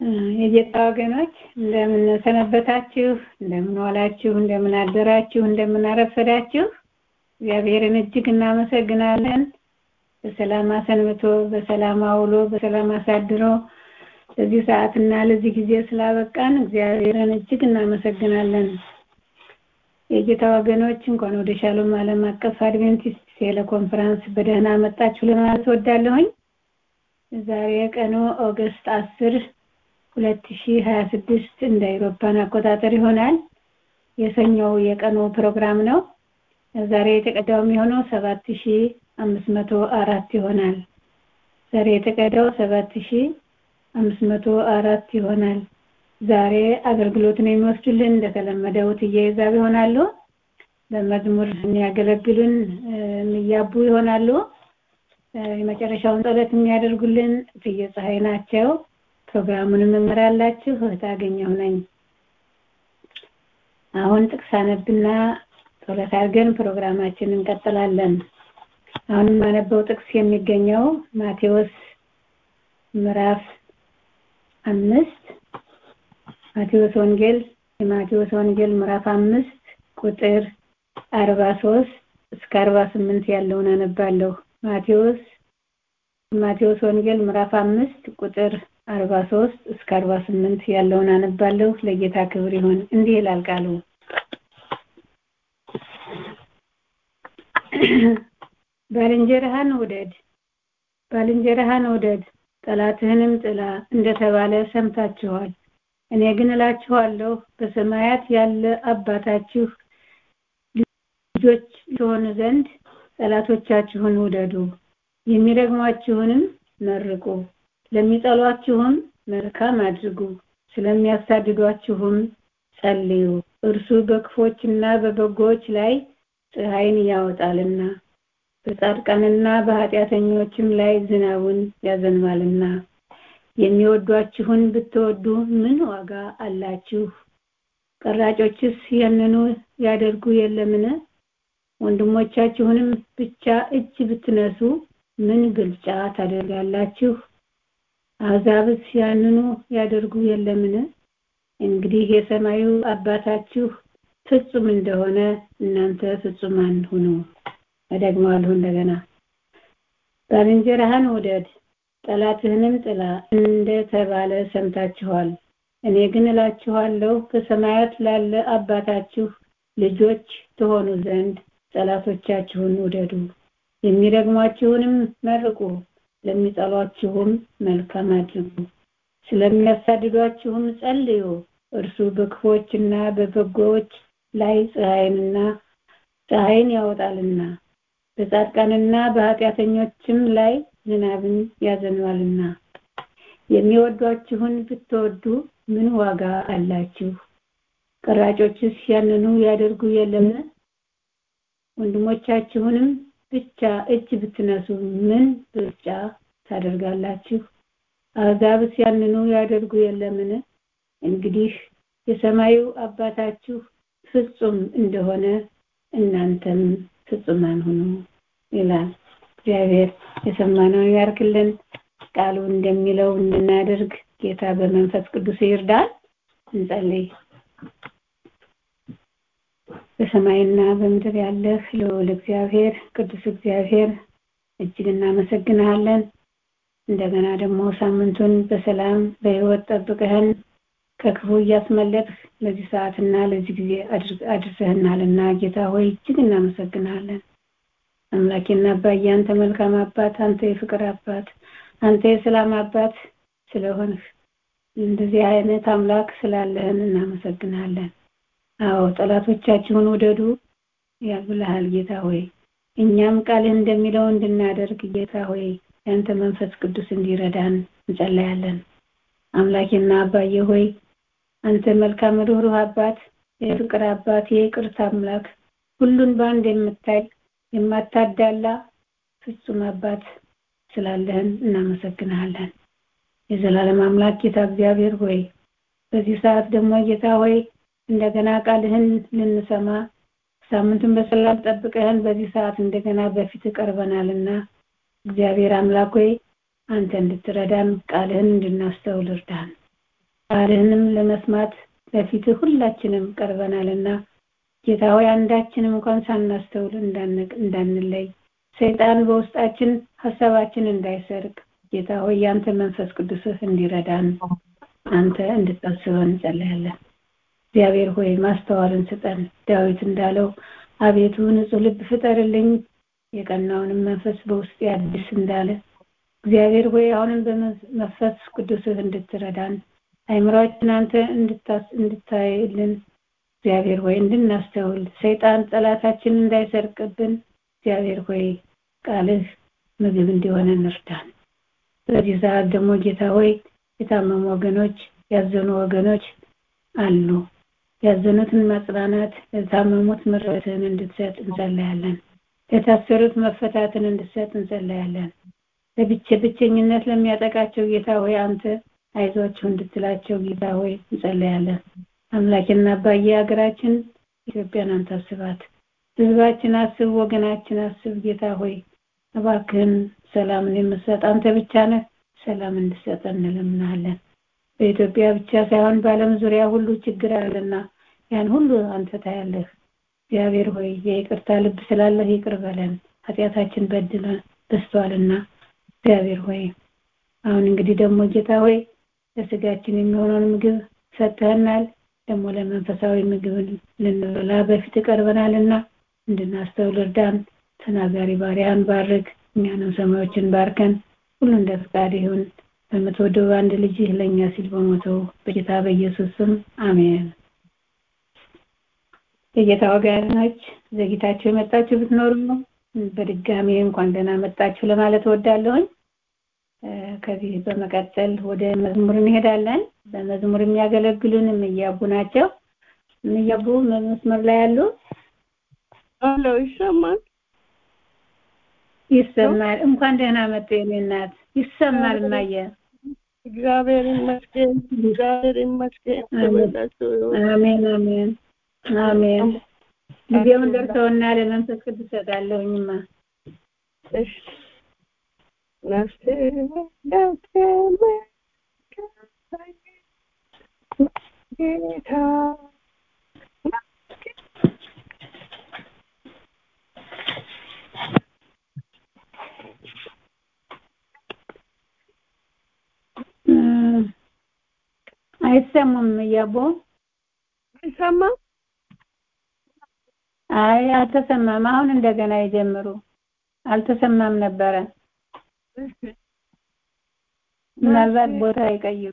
የጌታ ወገኖች እንደምን ሰነበታችሁ? እንደምን ዋላችሁ? እንደምን አደራችሁ? እንደምን አረፈዳችሁ? እግዚአብሔርን እጅግ እናመሰግናለን። በሰላም አሰንብቶ በሰላም አውሎ በሰላም አሳድሮ ለዚህ ሰዓትና ለዚህ ጊዜ ስላበቃን እግዚአብሔርን እጅግ እናመሰግናለን። የጌታ ወገኖች እንኳን ወደ ሻሎም ዓለም አቀፍ አድቬንቲስት ቴሌኮንፈረንስ በደህና መጣችሁ ለማለት ወዳለሁኝ። ዛሬ ቀኑ ኦገስት አስር ሁለት ሺህ ሀያ ስድስት እንደ አውሮፓን አቆጣጠር ይሆናል። የሰኞው የቀኑ ፕሮግራም ነው። ዛሬ የተቀዳው የሚሆነው ሰባት ሺህ አምስት መቶ አራት ይሆናል። ዛሬ የተቀዳው ሰባት ሺህ አምስት መቶ አራት ይሆናል። ዛሬ አገልግሎትን የሚወስዱልን እንደተለመደው እትዬ ይዛብ ይሆናሉ። በመዝሙር የሚያገለግሉን የሚያቡ ይሆናሉ። የመጨረሻውን ጸሎት የሚያደርጉልን እትዬ ፀሐይ ናቸው። ፕሮግራሙን እመራላችሁ እህት አገኘሁ ነኝ። አሁን ጥቅስ አነብና ጸሎት አድርገን ፕሮግራማችንን እንቀጥላለን። አሁን የማነበው ጥቅስ የሚገኘው ማቴዎስ ምዕራፍ አምስት ማቴዎስ ወንጌል የማቴዎስ ወንጌል ምዕራፍ አምስት ቁጥር አርባ ሶስት እስከ አርባ ስምንት ያለውን አነባለሁ። ማቴዎስ ማቴዎስ ወንጌል ምዕራፍ አምስት ቁጥር አርባ ሶስት እስከ አርባ ስምንት ያለውን አነባለሁ። ለጌታ ክብር ይሁን። እንዲህ ይላል ቃሉ ባልንጀራህን ውደድ ባልንጀራህን ውደድ ጠላትህንም ጥላ እንደተባለ ሰምታችኋል። እኔ ግን እላችኋለሁ በሰማያት ያለ አባታችሁ ልጆች ትሆኑ ዘንድ ጠላቶቻችሁን ውደዱ፣ የሚረግሟችሁንም መርቁ፣ ለሚጠሏችሁም መልካም አድርጉ፣ ስለሚያሳድዷችሁም ጸልዩ። እርሱ በክፎችና በበጎዎች ላይ ፀሐይን ያወጣልና በጻድቃንና በኃጢአተኞችም ላይ ዝናቡን ያዘንባልና። የሚወዷችሁን ብትወዱ ምን ዋጋ አላችሁ? ቀራጮችስ ያንኑ ያደርጉ የለምን? ወንድሞቻችሁንም ብቻ እጅ ብትነሱ ምን ብልጫ ታደርጋላችሁ? አሕዛብስ ያንኑ ያደርጉ የለምን? እንግዲህ የሰማዩ አባታችሁ ፍጹም እንደሆነ እናንተ ፍጹማን ሁኑ። እደግመዋለሁ እንደገና ባልንጀራህን ውደድ ጠላትህንም ጥላ እንደተባለ ሰምታችኋል። እኔ ግን እላችኋለሁ በሰማያት ላለ አባታችሁ ልጆች ትሆኑ ዘንድ ጠላቶቻችሁን ውደዱ፣ የሚረግሟችሁንም መርቁ፣ ለሚጠሏችሁም መልካም አድርጉ፣ ስለሚያሳድዷችሁም ጸልዩ። እርሱ በክፎችና በበጎዎች ላይ ፀሐይንና ፀሐይን ያወጣልና በጻድቃንና በኃጢአተኞችም ላይ ዝናብን ያዘንባልና። የሚወዷችሁን ብትወዱ ምን ዋጋ አላችሁ? ቀራጮችስ ያንኑ ያደርጉ የለምን? ወንድሞቻችሁንም ብቻ እጅ ብትነሱ ምን ብልጫ ታደርጋላችሁ? አሕዛብስ ያንኑ ያደርጉ የለምን? እንግዲህ የሰማዩ አባታችሁ ፍጹም እንደሆነ እናንተም ፍጹማን ሁኑ ይላል። እግዚአብሔር የሰማነውን ያርክልን። ቃሉ እንደሚለው እንድናደርግ ጌታ በመንፈስ ቅዱስ ይርዳል። እንጸልይ። በሰማይና በምድር ያለህ ልዑል እግዚአብሔር ቅዱስ እግዚአብሔር እጅግ እናመሰግንሃለን። እንደገና ደግሞ ሳምንቱን በሰላም በሕይወት ጠብቀህን ከክፉ እያስመለጥህ ለዚህ ሰዓትና ለዚህ ጊዜ አድርሰህናልና ጌታ ሆይ እጅግ እናመሰግንሃለን። አምላኬና አባዬ አንተ መልካም አባት፣ አንተ የፍቅር አባት፣ አንተ የሰላም አባት ስለሆንህ እንደዚህ አይነት አምላክ ስላለህን እናመሰግናለን። አዎ ጠላቶቻችሁን ውደዱ ያልብልሃል ጌታ ሆይ እኛም ቃልህ እንደሚለው እንድናደርግ ጌታ ሆይ ያንተ መንፈስ ቅዱስ እንዲረዳን እንጸለያለን። አምላኬና አባዬ ሆይ አንተ መልካም ሩህሩህ አባት፣ የፍቅር አባት፣ የይቅርታ አምላክ ሁሉን በአንድ የምታይ የማታዳላ ፍጹም አባት ስላለህን እናመሰግንሃለን። የዘላለም አምላክ ጌታ እግዚአብሔር ሆይ በዚህ ሰዓት ደግሞ ጌታ ሆይ እንደገና ቃልህን ልንሰማ ሳምንቱን በሰላም ጠብቀህን በዚህ ሰዓት እንደገና በፊት ቀርበናልና እግዚአብሔር አምላክ ሆይ አንተ እንድትረዳን ቃልህን እንድናስተውል እርዳን። ቃልህንም ለመስማት በፊትህ ሁላችንም ቀርበናልና ጌታ ሆይ አንዳችንም እንኳን ሳናስተውል እንዳንለይ ሰይጣን በውስጣችን ሀሳባችን እንዳይሰርቅ ጌታ ሆይ ያንተ መንፈስ ቅዱስህ እንዲረዳን አንተ እንድታስበን እንጸለያለን። እግዚአብሔር ሆይ ማስተዋልን ስጠን። ዳዊት እንዳለው አቤቱ ንጹሕ ልብ ፍጠርልኝ የቀናውንም መንፈስ በውስጥ ያድስ እንዳለ እግዚአብሔር ሆይ አሁንም በመንፈስ ቅዱስህ እንድትረዳን አይምሯችን አንተ እንድታይልን እግዚአብሔር ሆይ እንድናስተውል ሰይጣን ጠላታችን እንዳይሰርቅብን እግዚአብሔር ሆይ ቃልህ ምግብ እንዲሆነ እንርዳን። በዚህ ሰዓት ደግሞ ጌታ ሆይ የታመሙ ወገኖች ያዘኑ ወገኖች አሉ። ያዘኑትን ማጽናናት፣ ለታመሙት ምሕረትን እንድትሰጥ እንጸለያለን። ለታሰሩት መፈታትን እንድትሰጥ እንጸለያለን። ለብቸ ብቸኝነት ለሚያጠቃቸው ጌታ ሆይ አንተ አይዟቸው እንድትላቸው ጌታ ሆይ እንጸለያለን። አምላኬና አባዬ ሀገራችን ኢትዮጵያን አንተ አስባት። ህዝባችን አስብ፣ ወገናችን አስብ። ጌታ ሆይ እባክህን ሰላምን የምትሰጥ አንተ ብቻ ነህ። ሰላም እንድሰጠን እንለምናለን። በኢትዮጵያ ብቻ ሳይሆን በዓለም ዙሪያ ሁሉ ችግር አለና ያን ሁሉ አንተ ታያለህ። እግዚአብሔር ሆይ የይቅርታ ልብ ስላለህ ይቅር በለን። ኃጢአታችን በድለን በስቷልና እግዚአብሔር ሆይ አሁን እንግዲህ ደግሞ ጌታ ሆይ ለስጋችን የሚሆነውን ምግብ ሰጥተህናል። ደግሞ ለመንፈሳዊ ምግብ ልንበላ በፊት ቀርበናልና እንድናስተውል እርዳን። ተናጋሪ ባሪያን ባርክ፣ እኛንም ሰማዮችን ባርከን። ሁሉ እንደ ፍቃድ ይሁን በምትወደው አንድ ልጅህ ለእኛ ሲል በሞተው በጌታ በኢየሱስ ስም አሜን። የጌታ ወገኖች ዘግይታችሁ የመጣችሁ ብትኖሩ በድጋሚ እንኳን ደህና መጣችሁ ለማለት እወዳለሁኝ። ከዚህ በመቀጠል ወደ መዝሙር እንሄዳለን። በመዝሙር የሚያገለግሉን እምያቡ ናቸው። እምያቡ መስመር ላይ ያሉ አሎ፣ ይሰማል ይሰማል። እንኳን ደህና መጡ የኔ እናት። ይሰማል እማየ። እግዚአብሔር ይመስገን፣ እግዚአብሔር ይመስገን። ተመላችሁ አሜን፣ አሜን፣ አሜን። ጊዜውን ደርሰውና ለመንፈስ ቅዱስ እሰጣለሁኝማ። እሺ ነፍሴ ደከመ ጌታ አይሰሙም እያቦ አይሰማም። አይ አልተሰማም። አሁን እንደገና ይጀምሩ። አልተሰማም ነበረ። ምናልባት ቦታ ይቀይሩ።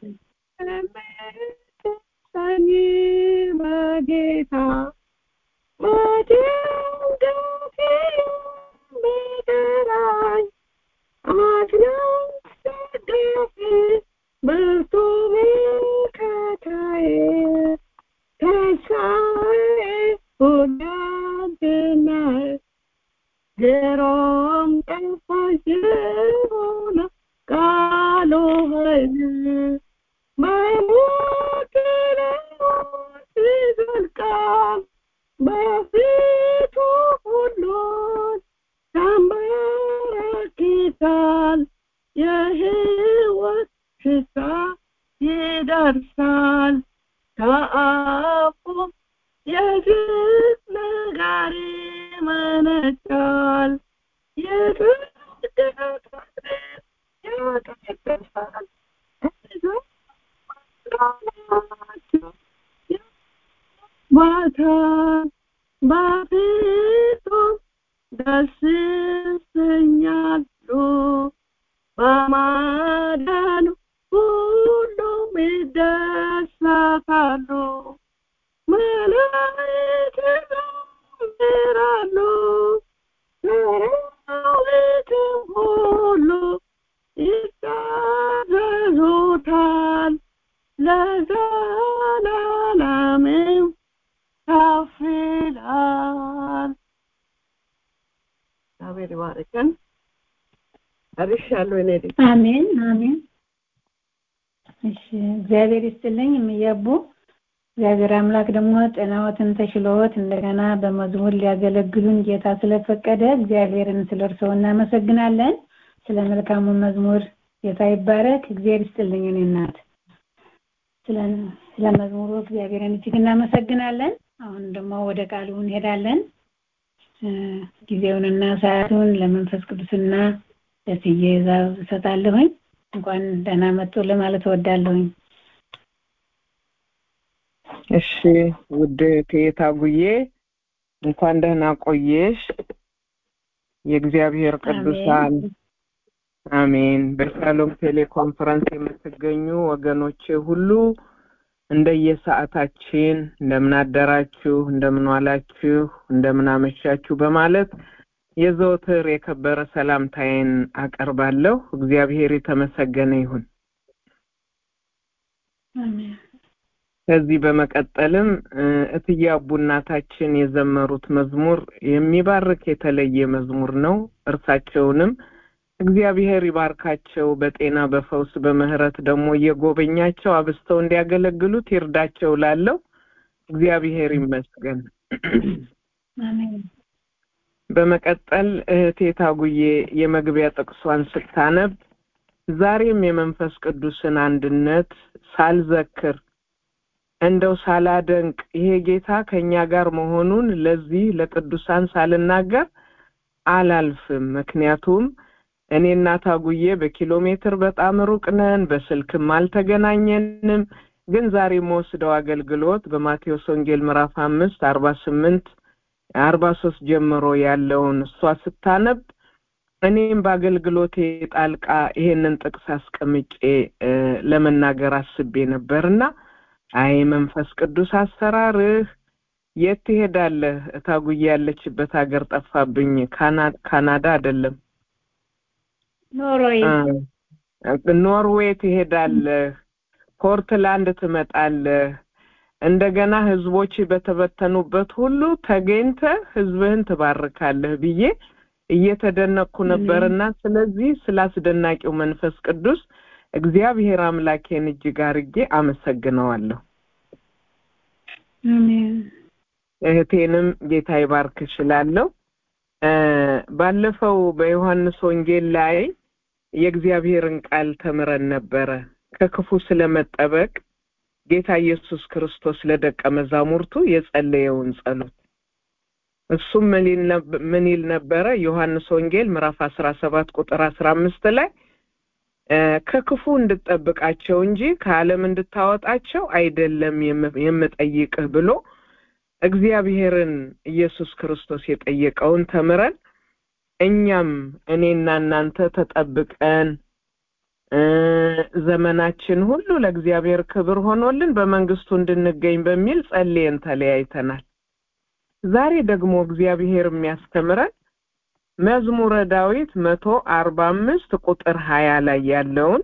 ሰኒ በጌታ በጭንቀቴ ቢጠራኝ አድነኝ ደገፌ ብርቱ መከታዬ ተስፋዬ ሁለንተናዬ ግሩም ጣፋጭ የሆነ ቃሉ ኃይል በሞት ለሞት ይዘልቃል በፊቱ ሁሉን ያንበረክካል የሕይወት ሽታ ይደርሳል ከአፉ የግፍ ነገር ይመነጫል የጽድቅ ቃል ያቀድሳል ማታ በፊቱ ደስ ይሰኛሉ በማዳኑ ሁሉም ይደሰታሉ መላእክት ይዘምራሉ ሰራዊትም ሁሉ ይታዘዙታል ለዘላለምም ከፍ ይላል። እግዚአብሔር ይባርከን። ጨርሻለሁ። እኔ ልጅ አሜን አሜን። እሺ እግዚአብሔር ይስጥልኝ የሚያቡ እግዚአብሔር አምላክ ደግሞ ጤናዎትን ተሽሎት እንደገና በመዝሙር ሊያገለግሉን ጌታ ስለፈቀደ እግዚአብሔርን ስለ እርስዎ እናመሰግናለን። ስለ መልካሙ መዝሙር ጌታ ይባረክ። እግዚአብሔር ይስጥልኝ እኔ እናት። ስለ ስለ መዝሙሩ እግዚአብሔርን እጅግ እናመሰግናለን። አሁን ደግሞ ወደ ቃሉ እንሄዳለን። እ፣ ጊዜውንና ሰዓቱን ለመንፈስ ቅዱስና ለስዬ ዛብ እሰጣለሁኝ። እንኳን ደህና መጡ ለማለት እወዳለሁኝ። እሺ ውድ እቴታ ጉዬ እንኳን ደህና ቆየሽ። የእግዚአብሔር ቅዱሳን አሜን። አሜን። በሻሎም ቴሌኮንፈረንስ የምትገኙ ወገኖቼ ሁሉ እንደየሰዓታችን እንደምን አደራችሁ፣ እንደምን ዋላችሁ፣ እንደምን አመሻችሁ በማለት የዘወትር የከበረ ሰላምታዬን አቀርባለሁ። እግዚአብሔር የተመሰገነ ይሁን። አሜን። ከዚህ በመቀጠልም እ፣ እትዬ አቡ እናታችን የዘመሩት መዝሙር የሚባርክ የተለየ መዝሙር ነው። እርሳቸውንም እግዚአብሔር ይባርካቸው፣ በጤና በፈውስ በምህረት ደግሞ እየጎበኛቸው አብስተው እንዲያገለግሉት ይርዳቸው። ላለው እግዚአብሔር ይመስገን። አሜን። በመቀጠል እህቴ ታጉዬ የመግቢያ ጥቅሷን ስታነብ ዛሬም የመንፈስ ቅዱስን አንድነት ሳልዘክር እንደው ሳላደንቅ ይሄ ጌታ ከእኛ ጋር መሆኑን ለዚህ ለቅዱሳን ሳልናገር አላልፍም። ምክንያቱም እኔና ታጉዬ በኪሎ ሜትር በጣም ሩቅ ነን፣ በስልክም አልተገናኘንም። ግን ዛሬ የምወስደው አገልግሎት በማቴዎስ ወንጌል ምዕራፍ አምስት አርባ ስምንት አርባ ሶስት ጀምሮ ያለውን እሷ ስታነብ እኔም በአገልግሎቴ ጣልቃ ይሄንን ጥቅስ አስቀምጬ እ፣ ለመናገር አስቤ ነበርና አይ መንፈስ ቅዱስ አሰራርህ የት ትሄዳለህ? እታጉዬ ያለችበት ሀገር ጠፋብኝ። ካና- ካናዳ አይደለም ኖርዌይ እ፣ ኖርዌይ ትሄዳለህ፣ ፖርትላንድ ትመጣለህ። እንደገና ህዝቦች በተበተኑበት ሁሉ ተገኝተህ ህዝብህን ትባርካለህ ብዬ እየተደነቅኩ ነበርና ስለዚህ ስለ አስደናቂው መንፈስ ቅዱስ እግዚአብሔር አምላኬን እጅግ አርጌ አመሰግነዋለሁ። አሜን። እህቴንም ጌታ ይባርክ እችላለሁ። እ፣ ባለፈው በዮሐንስ ወንጌል ላይ የእግዚአብሔርን ቃል ተምረን ነበረ። ከክፉ ስለመጠበቅ ጌታ ኢየሱስ ክርስቶስ ለደቀ መዛሙርቱ የጸለየውን ጸሎት እሱም ምን ይል ነብ- ምን ይል ነበረ? ዮሐንስ ወንጌል ምዕራፍ አስራ ሰባት ቁጥር አስራ አምስት ላይ እ፣ ከክፉ እንድጠብቃቸው እንጂ ከዓለም እንድታወጣቸው አይደለም የም- የምጠይቅህ ብሎ እግዚአብሔርን ኢየሱስ ክርስቶስ የጠየቀውን ተምረን እኛም እኔና እናንተ ተጠብቀን እ፣ ዘመናችን ሁሉ ለእግዚአብሔር ክብር ሆኖልን በመንግስቱ እንድንገኝ በሚል ጸልየን ተለያይተናል። ዛሬ ደግሞ እግዚአብሔር የሚያስተምረን መዝሙረ ዳዊት መቶ አርባ አምስት ቁጥር ሀያ ላይ ያለውን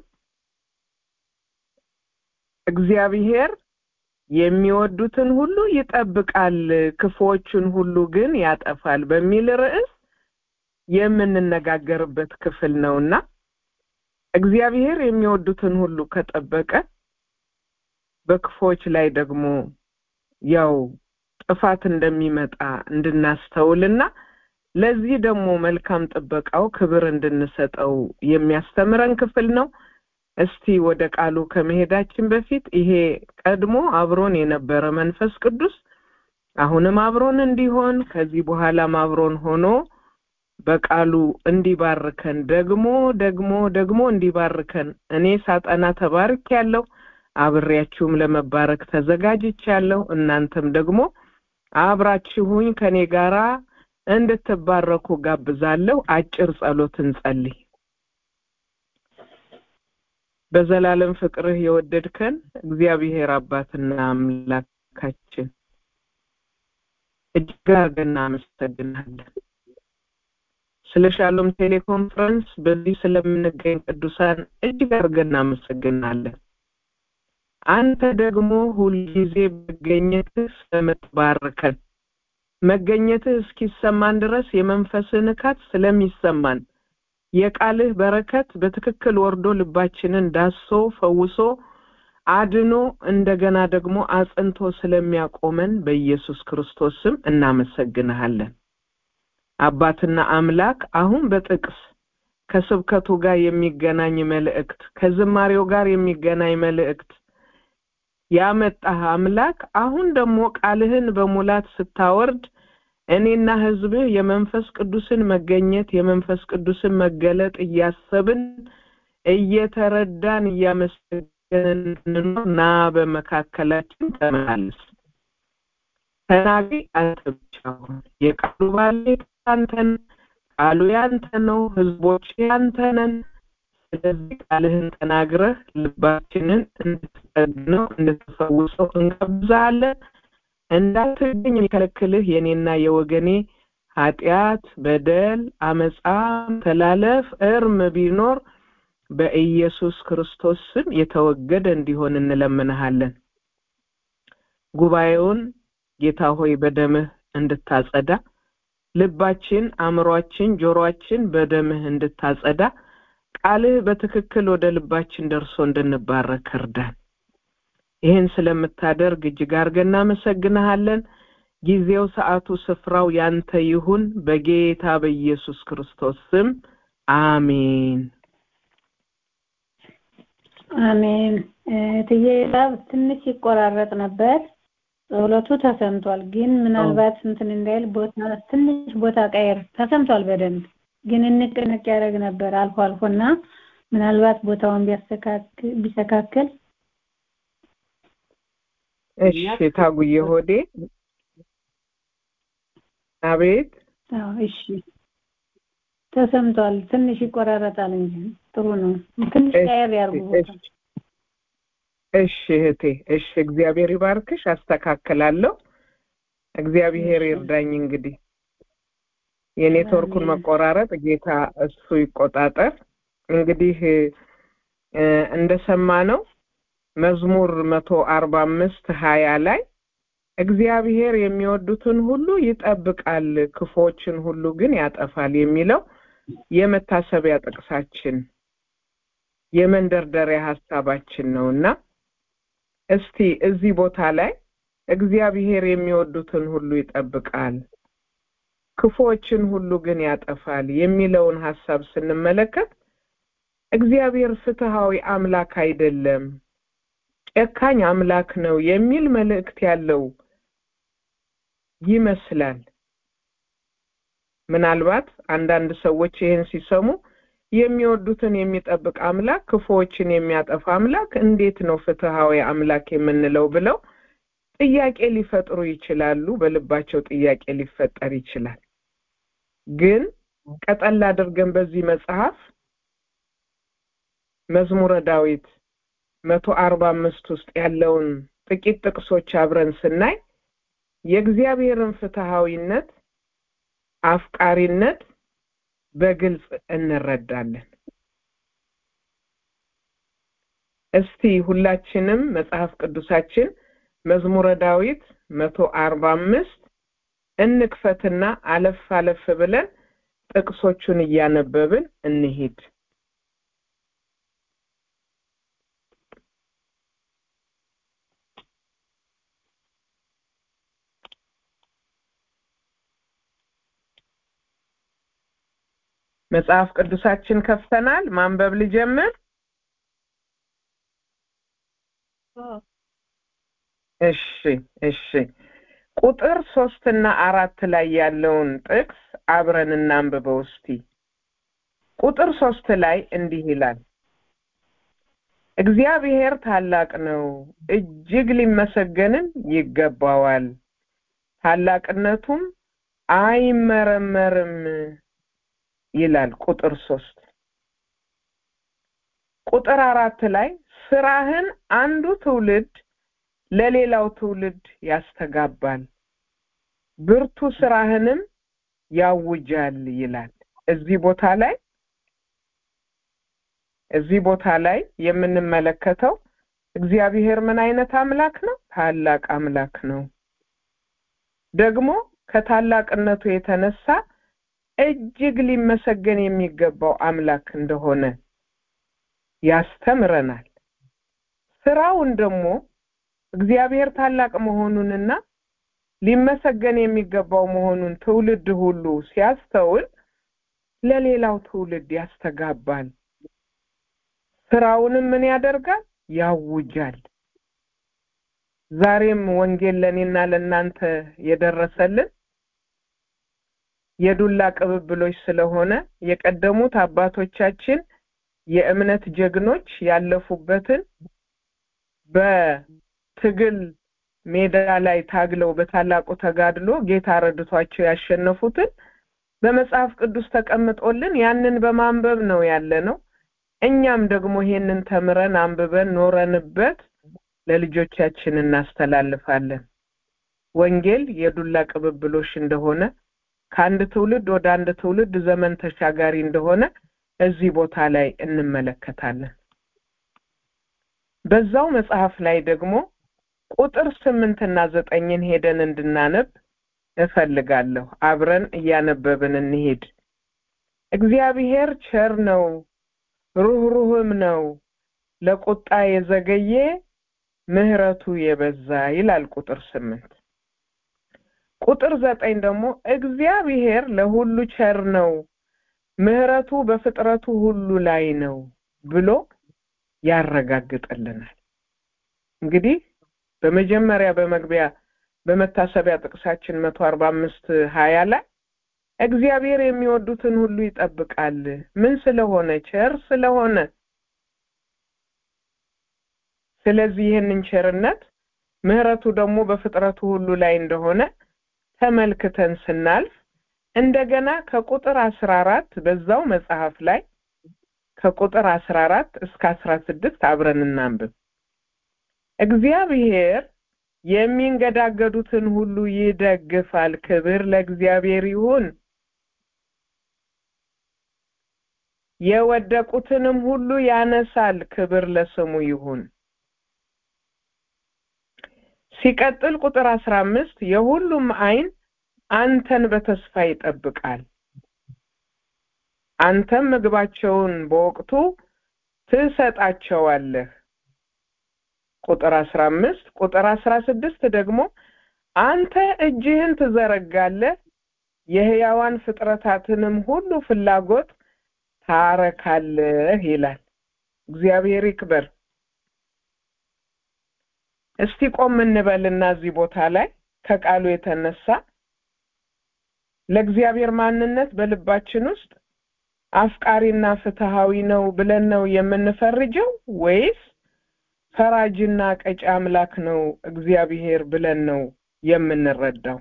እግዚአብሔር የሚወዱትን ሁሉ ይጠብቃል፣ ክፉዎቹን ሁሉ ግን ያጠፋል በሚል ርዕስ የምንነጋገርበት ክፍል ነውና እግዚአብሔር የሚወዱትን ሁሉ ከጠበቀ በክፉዎች ላይ ደግሞ ያው ጥፋት እንደሚመጣ እንድናስተውልና ለዚህ ደግሞ መልካም ጥበቃው ክብር እንድንሰጠው የሚያስተምረን ክፍል ነው። እስቲ ወደ ቃሉ ከመሄዳችን በፊት ይሄ ቀድሞ አብሮን የነበረ መንፈስ ቅዱስ አሁንም አብሮን እንዲሆን ከዚህ በኋላም አብሮን ሆኖ በቃሉ እንዲባርከን ደግሞ ደግሞ ደግሞ እንዲባርከን እኔ ሳጠና ተባርክ ያለው አብሬያችሁም ለመባረክ ተዘጋጅቻለሁ። እናንተም ደግሞ አብራችሁኝ ከኔ ጋራ እንድትባረኩ ጋብዛለሁ። አጭር ጸሎት እንጸልይ። በዘላለም ፍቅርህ የወደድከን እግዚአብሔር አባትና አምላካችን እጅግ አድርገን እናመሰግናለን። ስለ ሻሎም ቴሌኮንፈረንስ በዚህ ስለምንገኝ ቅዱሳን እጅግ አድርገን እናመሰግናለን። አንተ ደግሞ ሁልጊዜ መገኘትህ ስለምትባርከን መገኘትህ እስኪሰማን ድረስ የመንፈስህ ንካት ስለሚሰማን የቃልህ በረከት በትክክል ወርዶ ልባችንን ዳሶ ፈውሶ አድኖ እንደገና ደግሞ አጽንቶ ስለሚያቆመን በኢየሱስ ክርስቶስ ስም እናመሰግንሃለን። አባትና አምላክ አሁን በጥቅስ ከስብከቱ ጋር የሚገናኝ መልእክት፣ ከዝማሬው ጋር የሚገናኝ መልእክት ያመጣህ አምላክ አሁን ደግሞ ቃልህን በሙላት ስታወርድ እኔና ህዝብህ የመንፈስ ቅዱስን መገኘት የመንፈስ ቅዱስን መገለጥ እያሰብን እየተረዳን እያመሰገንን እንኖር ና በመካከላችን ተመላለስ ተናጋሪ አንተ ብቻ ሁን የቃሉ ባለቤት አንተ ነህ ቃሉ ያንተ ነው ህዝቦች ያንተ ነን ስለዚህ ቃልህን ተናግረህ ልባችንን እንድትጠግነው እንድትፈውሰው እንጋብዛለን እንዳትገኝ የሚከለክልህ የኔና የወገኔ ኃጢአት በደል አመፃ ተላለፍ እርም ቢኖር በኢየሱስ ክርስቶስ ስም የተወገደ እንዲሆን እንለምንሃለን ጉባኤውን ጌታ ሆይ በደምህ እንድታጸዳ ልባችን አእምሯችን ጆሮአችን በደምህ እንድታጸዳ ቃልህ በትክክል ወደ ልባችን ደርሶ እንድንባረክ እርዳን ይህን ስለምታደርግ እጅግ አድርገን እናመሰግንሃለን ጊዜው ሰዓቱ ስፍራው ያንተ ይሁን በጌታ በኢየሱስ ክርስቶስ ስም አሜን አሜን ትዬ ላብ ትንሽ ይቆራረጥ ነበር ጸሎቱ ተሰምቷል ግን ምናልባት እንትን እንዳይል ቦታ ትንሽ ቦታ ቀየር ተሰምቷል በደንብ ግን እንቅንቅ ያደረግ ነበር አልፎ አልፎና ምናልባት ቦታውን ቢስተካከል እሺ ታጉዬ ሆዴ አቤት እሺ ተሰምቷል ትንሽ ይቆራረጣል እንጂ ጥሩ ነው ትንሽ ቀየር ያርጉ ቦታ እሺ እህቴ እሺ እግዚአብሔር ይባርክሽ አስተካክላለሁ እግዚአብሔር ይርዳኝ እንግዲህ የኔትወርኩን መቆራረጥ ጌታ እሱ ይቆጣጠር እንግዲህ እንደሰማ ነው መዝሙር መቶ አርባ አምስት ሀያ ላይ እግዚአብሔር የሚወዱትን ሁሉ ይጠብቃል ክፎችን ሁሉ ግን ያጠፋል የሚለው የመታሰቢያ ጥቅሳችን የመንደርደሪያ ሀሳባችን ነውና እስቲ እዚህ ቦታ ላይ እግዚአብሔር የሚወዱትን ሁሉ ይጠብቃል ክፎችን ሁሉ ግን ያጠፋል የሚለውን ሀሳብ ስንመለከት እግዚአብሔር ፍትሃዊ አምላክ አይደለም ጨካኝ አምላክ ነው የሚል መልእክት ያለው ይመስላል ምናልባት አንዳንድ ሰዎች ይህን ሲሰሙ የሚወዱትን የሚጠብቅ አምላክ ክፉዎችን የሚያጠፋ አምላክ እንዴት ነው ፍትሃዊ አምላክ የምንለው ብለው ጥያቄ ሊፈጥሩ ይችላሉ በልባቸው ጥያቄ ሊፈጠር ይችላል ግን ቀጠል አድርገን በዚህ መጽሐፍ መዝሙረ ዳዊት መቶ አርባ አምስት ውስጥ ያለውን ጥቂት ጥቅሶች አብረን ስናይ የእግዚአብሔርን ፍትሃዊነት አፍቃሪነት በግልጽ እንረዳለን እስቲ ሁላችንም መጽሐፍ ቅዱሳችን መዝሙረ ዳዊት መቶ አርባ አምስት እንክፈትና አለፍ አለፍ ብለን ጥቅሶቹን እያነበብን እንሂድ መጽሐፍ ቅዱሳችን ከፍተናል ማንበብ ልጀምር እሺ እሺ ቁጥር ሶስት እና አራት ላይ ያለውን ጥቅስ አብረን እናንብበው እስቲ ቁጥር ሶስት ላይ እንዲህ ይላል እግዚአብሔር ታላቅ ነው እጅግ ሊመሰገንም ይገባዋል ታላቅነቱም አይመረመርም ይላል ቁጥር ሶስት ቁጥር አራት ላይ ስራህን አንዱ ትውልድ ለሌላው ትውልድ ያስተጋባል ብርቱ ስራህንም ያውጃል ይላል እዚህ ቦታ ላይ እዚህ ቦታ ላይ የምንመለከተው እግዚአብሔር ምን አይነት አምላክ ነው ታላቅ አምላክ ነው ደግሞ ከታላቅነቱ የተነሳ እጅግ ሊመሰገን የሚገባው አምላክ እንደሆነ ያስተምረናል ስራውን ደግሞ እግዚአብሔር ታላቅ መሆኑንና ሊመሰገን የሚገባው መሆኑን ትውልድ ሁሉ ሲያስተውል ለሌላው ትውልድ ያስተጋባል ስራውንም ምን ያደርጋል ያውጃል ዛሬም ወንጌል ለእኔና ለእናንተ የደረሰልን የዱላ ቅብብሎች ስለሆነ የቀደሙት አባቶቻችን የእምነት ጀግኖች ያለፉበትን በትግል ሜዳ ላይ ታግለው በታላቁ ተጋድሎ ጌታ ረድቷቸው ያሸነፉትን በመጽሐፍ ቅዱስ ተቀምጦልን ያንን በማንበብ ነው ያለ ነው። እኛም ደግሞ ይሄንን ተምረን አንብበን ኖረንበት ለልጆቻችን እናስተላልፋለን። ወንጌል የዱላ ቅብብሎሽ እንደሆነ ከአንድ ትውልድ ወደ አንድ ትውልድ ዘመን ተሻጋሪ እንደሆነ እዚህ ቦታ ላይ እንመለከታለን። በዛው መጽሐፍ ላይ ደግሞ ቁጥር ስምንትና ዘጠኝን ሄደን እንድናነብ እፈልጋለሁ። አብረን እያነበብን እንሄድ። እግዚአብሔር ቸር ነው፣ ሩህሩህም ነው፣ ለቁጣ የዘገየ ምሕረቱ የበዛ ይላል ቁጥር ስምንት ቁጥር ዘጠኝ ደግሞ እግዚአብሔር ለሁሉ ቸር ነው፣ ምሕረቱ በፍጥረቱ ሁሉ ላይ ነው ብሎ ያረጋግጥልናል። እንግዲህ በመጀመሪያ በመግቢያ በመታሰቢያ ጥቅሳችን መቶ አርባ አምስት ሀያ ላይ እግዚአብሔር የሚወዱትን ሁሉ ይጠብቃል። ምን ስለሆነ? ቸር ስለሆነ። ስለዚህ ይህንን ቸርነት ምሕረቱ ደግሞ በፍጥረቱ ሁሉ ላይ እንደሆነ ተመልክተን ስናልፍ እንደገና ከቁጥር አስራ አራት በዛው መጽሐፍ ላይ ከቁጥር አስራ አራት እስከ አስራ ስድስት አብረን እናንብብ። እግዚአብሔር የሚንገዳገዱትን ሁሉ ይደግፋል። ክብር ለእግዚአብሔር ይሁን። የወደቁትንም ሁሉ ያነሳል። ክብር ለስሙ ይሁን። ሲቀጥል ቁጥር አስራ አምስት የሁሉም ዓይን አንተን በተስፋ ይጠብቃል። አንተም ምግባቸውን በወቅቱ ትሰጣቸዋለህ። ቁጥር አስራ አምስት ቁጥር አስራ ስድስት ደግሞ አንተ እጅህን ትዘረጋለህ፣ የሕያዋን ፍጥረታትንም ሁሉ ፍላጎት ታረካለህ ይላል። እግዚአብሔር ይክበር። እስቲ ቆም እንበልና እዚህ ቦታ ላይ ከቃሉ የተነሳ ለእግዚአብሔር ማንነት በልባችን ውስጥ አፍቃሪና ፍትሃዊ ነው ብለን ነው የምንፈርጀው ወይስ ፈራጅና ቀጪ አምላክ ነው እግዚአብሔር ብለን ነው የምንረዳው?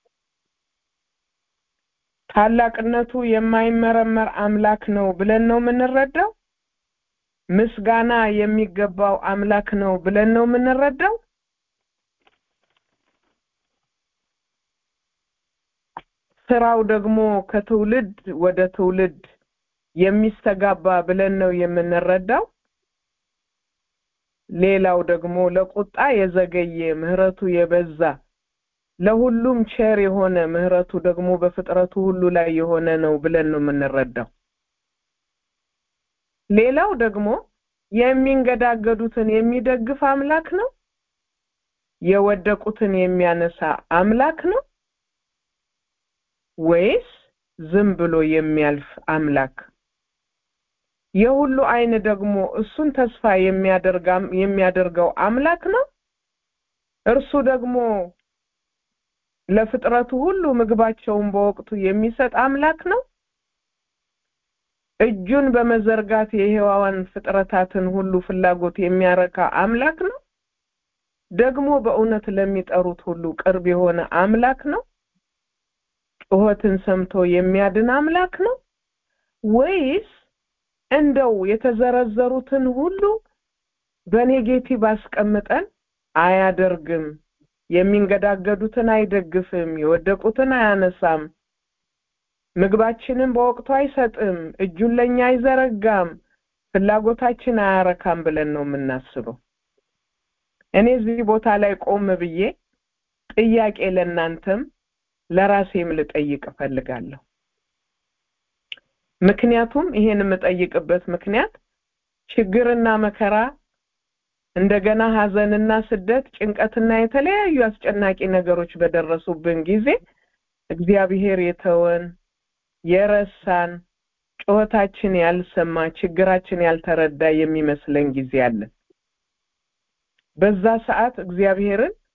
ታላቅነቱ የማይመረመር አምላክ ነው ብለን ነው የምንረዳው? ምስጋና የሚገባው አምላክ ነው ብለን ነው የምንረዳው? ስራው ደግሞ ከትውልድ ወደ ትውልድ የሚስተጋባ ብለን ነው የምንረዳው? ሌላው ደግሞ ለቁጣ የዘገየ ምሕረቱ የበዛ ለሁሉም ቸር የሆነ ምሕረቱ ደግሞ በፍጥረቱ ሁሉ ላይ የሆነ ነው ብለን ነው የምንረዳው። ሌላው ደግሞ የሚንገዳገዱትን የሚደግፍ አምላክ ነው? የወደቁትን የሚያነሳ አምላክ ነው? ወይስ ዝም ብሎ የሚያልፍ አምላክ? የሁሉ ዓይን ደግሞ እሱን ተስፋ የሚያደርገው አምላክ ነው? እርሱ ደግሞ ለፍጥረቱ ሁሉ ምግባቸውን በወቅቱ የሚሰጥ አምላክ ነው? እጁን በመዘርጋት የሕያዋን ፍጥረታትን ሁሉ ፍላጎት የሚያረካ አምላክ ነው? ደግሞ በእውነት ለሚጠሩት ሁሉ ቅርብ የሆነ አምላክ ነው? ጩኸትን ሰምቶ የሚያድን አምላክ ነው? ወይስ እንደው የተዘረዘሩትን ሁሉ በኔጌቲቭ አስቀምጠን አያደርግም፣ የሚንገዳገዱትን አይደግፍም፣ የወደቁትን አያነሳም፣ ምግባችንን በወቅቱ አይሰጥም፣ እጁን ለእኛ አይዘረጋም፣ ፍላጎታችን አያረካም ብለን ነው የምናስበው። እኔ እዚህ ቦታ ላይ ቆም ብዬ ጥያቄ ለእናንተም ለራሴም ልጠይቅ እፈልጋለሁ። ምክንያቱም ይሄን የምጠይቅበት ምክንያት ችግርና መከራ እንደገና ሐዘንና ስደት፣ ጭንቀትና የተለያዩ አስጨናቂ ነገሮች በደረሱብን ጊዜ እግዚአብሔር የተወን የረሳን ጩኸታችን ያልሰማ ችግራችን ያልተረዳ የሚመስለን ጊዜ አለ። በዛ ሰዓት እግዚአብሔርን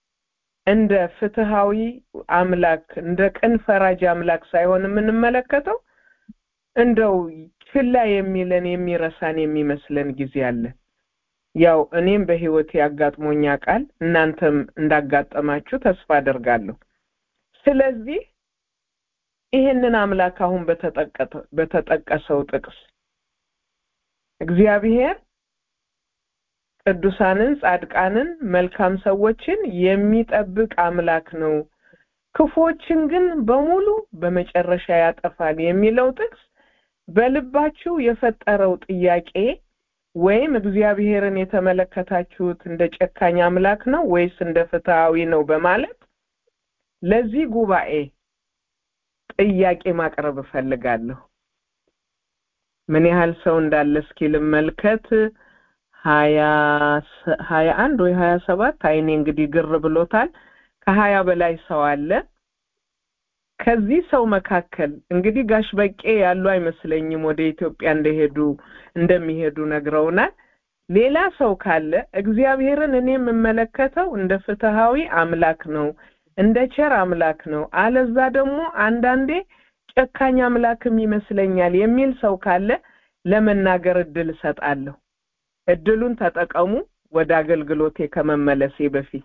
እንደ ፍትሃዊ አምላክ እንደ ቅን ፈራጅ አምላክ ሳይሆን የምንመለከተው እንደው ችላ የሚለን የሚረሳን የሚመስለን ጊዜ አለ። ያው እኔም በህይወቴ አጋጥሞኛ ቃል እናንተም እንዳጋጠማችሁ ተስፋ አደርጋለሁ። ስለዚህ ይህንን አምላክ አሁን በተጠቀሰው ጥቅስ እግዚአብሔር ቅዱሳንን፣ ጻድቃንን፣ መልካም ሰዎችን የሚጠብቅ አምላክ ነው፣ ክፎችን ግን በሙሉ በመጨረሻ ያጠፋል የሚለው ጥቅስ በልባችሁ የፈጠረው ጥያቄ ወይም እግዚአብሔርን የተመለከታችሁት እንደ ጨካኝ አምላክ ነው ወይስ እንደ ፍትሃዊ ነው በማለት ለዚህ ጉባኤ ጥያቄ ማቅረብ እፈልጋለሁ። ምን ያህል ሰው እንዳለ እስኪ ልመልከት። ሀያ ሀያ አንድ ወይ ሀያ ሰባት አይኔ እንግዲህ ግር ብሎታል። ከሀያ በላይ ሰው አለ። ከዚህ ሰው መካከል እንግዲህ ጋሽ በቄ ያሉ አይመስለኝም ወደ ኢትዮጵያ እንደሄዱ እንደሚሄዱ ነግረውናል። ሌላ ሰው ካለ እግዚአብሔርን እኔ የምመለከተው እንደ ፍትሃዊ አምላክ ነው፣ እንደ ቸር አምላክ ነው፣ አለዛ ደግሞ አንዳንዴ ጨካኝ አምላክም ይመስለኛል የሚል ሰው ካለ ለመናገር እድል እሰጣለሁ። እድሉን ተጠቀሙ። ወደ አገልግሎቴ ከመመለሴ በፊት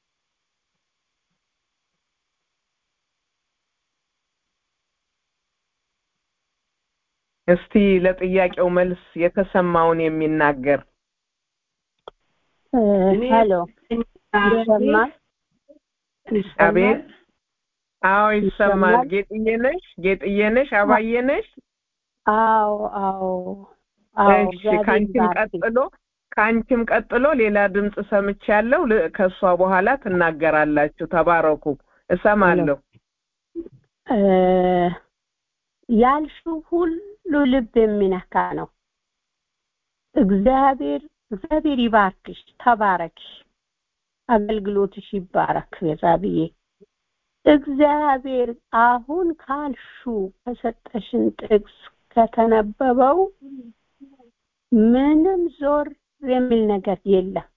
እስቲ ለጥያቄው መልስ የተሰማውን የሚናገር ሄሎ ይሰማል? አቤት። አዎ ይሰማል። ጌጥዬ ነሽ? ጌጥዬ ነሽ? አባዬ ነሽ? አዎ አዎ አዎ። እሺ፣ ከአንቺም ቀጥሎ ከአንቺም ቀጥሎ ሌላ ድምፅ ሰምቻለሁ። ከእሷ በኋላ ትናገራላችሁ። ተባረኩ። እሰማለሁ። ያልሽው ሁሉ ልብ የሚነካ ነው። እግዚአብሔር እግዚአብሔር ይባርክሽ፣ ተባረኪ፣ አገልግሎትሽ ይባረክ። ቤዛብዬ እግዚአብሔር አሁን ካልሹ ከሰጠሽን ጥቅስ ከተነበበው ምንም ዞር የሚል ነገር የለም።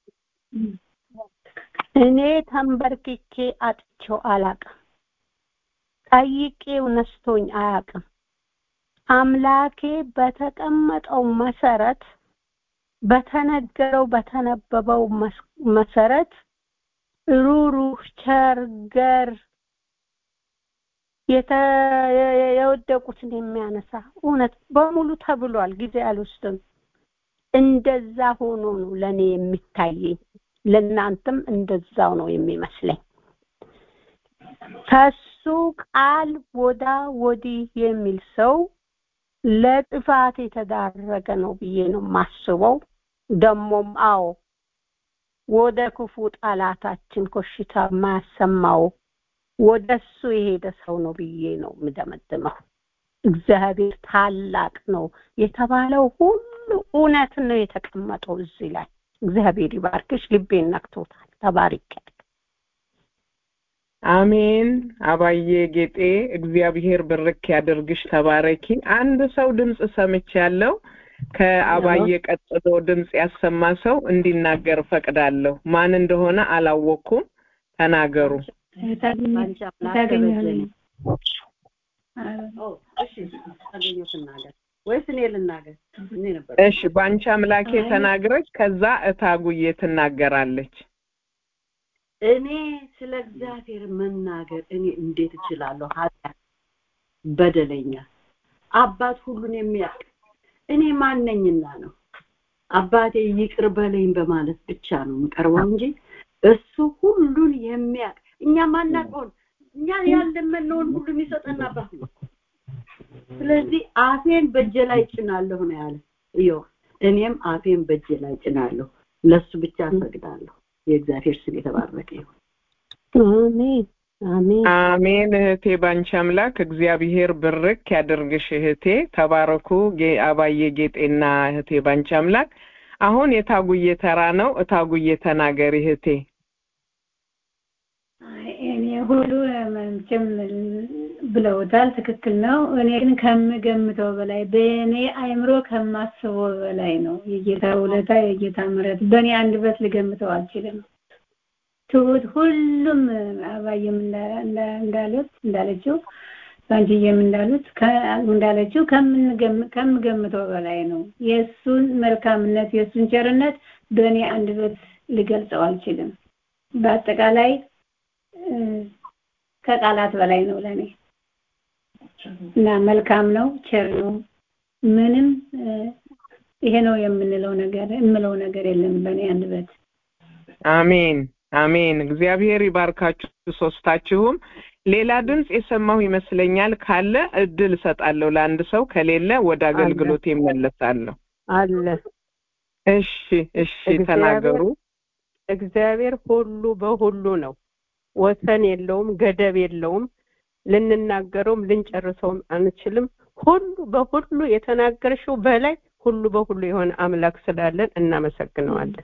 እኔ ተንበርክኬ አጥቼው አላቅም። ጠይቄው ነስቶኝ አያቅም። አምላኬ በተቀመጠው መሰረት በተነገረው በተነበበው መሰረት ሩሩህ፣ ቸር፣ ገር የወደቁትን የሚያነሳ እውነት በሙሉ ተብሏል። ጊዜ አልወስድም። እንደዛ ሆኖ ነው ለእኔ የሚታየኝ። ለእናንተም እንደዛው ነው የሚመስለኝ። ከሱ ቃል ወዳ ወዲህ የሚል ሰው ለጥፋት የተዳረገ ነው ብዬ ነው የማስበው። ደሞም አዎ ወደ ክፉ ጠላታችን ኮሽታ የማያሰማው ወደ እሱ የሄደ ሰው ነው ብዬ ነው የምደመድመው። እግዚአብሔር ታላቅ ነው የተባለው ሁሉ እውነት ነው የተቀመጠው እዚህ ላይ። እግዚአብሔር ይባርክሽ። ልቤን ነክቶታል። ተባርኪያለሁ። አሜን። አባዬ ጌጤ እግዚአብሔር ብርክ ያድርግሽ። ተባረኪ። አንድ ሰው ድምፅ ሰምቻለሁ። ከአባዬ ቀጥሎ ድምፅ ያሰማ ሰው እንዲናገር ፈቅዳለሁ። ማን እንደሆነ አላወቅኩም። ተናገሩ። ወይስ እኔ ልናገር? እኔ ነበር። እሺ፣ በአንቺ አምላኬ ተናግረች፣ ከዛ እታጉዬ ትናገራለች። እኔ ስለ እግዚአብሔር መናገር እኔ እንዴት እችላለሁ? ኃጢአት በደለኛ አባት ሁሉን የሚያውቅ እኔ ማነኝና ነው አባቴ ይቅር በለኝ በማለት ብቻ ነው የምቀርበው እንጂ እሱ ሁሉን የሚያውቅ እኛ ማናውቀውን እኛ ያለመነውን ሁሉ የሚሰጠን አባት ነው። ስለዚህ አፌን በእጄ ላይ ጭናለሁ ነው ያለ እየው እኔም አፌን በእጄ ላይ ጭናለሁ ለሱ ብቻ እሰግዳለሁ የእግዚአብሔር ስም የተባረከ ይሁን አሜን አሜን አሜን። እህቴ ባንቺ አምላክ እግዚአብሔር ብርክ ያደርግሽ እህቴ። ተባረኩ አባዬ ጌጤና እህቴ ባንቺ አምላክ። አሁን የታጉዬ ተራ ነው። እታጉዬ ተናገሪ እህቴ። እኔ ሁሉ መቼም ብለውታል፣ ትክክል ነው። እኔ ግን ከምገምተው በላይ በእኔ አይምሮ ከማስበው በላይ ነው የጌታ ውለታ የጌታ ምሕረት በእኔ አንደበት ልገምተው አልችልም። ትሁት ሁሉም አባዬም እንዳሉት እንዳለችው ባንቺዬም እንዳሉት እንዳለችው ከምገምተው በላይ ነው። የእሱን መልካምነት የእሱን ቸርነት በእኔ አንደበት ልገልጸው አልችልም። በአጠቃላይ ከቃላት በላይ ነው ለእኔ እና መልካም ነው፣ ቸር ነው። ምንም ይሄ ነው የምንለው ነገር የምለው ነገር የለም በእኔ አንደበት። አሜን አሜን። እግዚአብሔር ይባርካችሁ ሶስታችሁም። ሌላ ድምፅ የሰማሁ ይመስለኛል። ካለ እድል እሰጣለሁ ለአንድ ሰው፣ ከሌለ ወደ አገልግሎት ይመለሳለሁ። አለ። እሺ እሺ፣ ተናገሩ። እግዚአብሔር ሁሉ በሁሉ ነው። ወሰን የለውም፣ ገደብ የለውም። ልንናገረውም ልንጨርሰውም አንችልም። ሁሉ በሁሉ የተናገርሽው በላይ ሁሉ በሁሉ የሆነ አምላክ ስላለን እናመሰግነዋለን።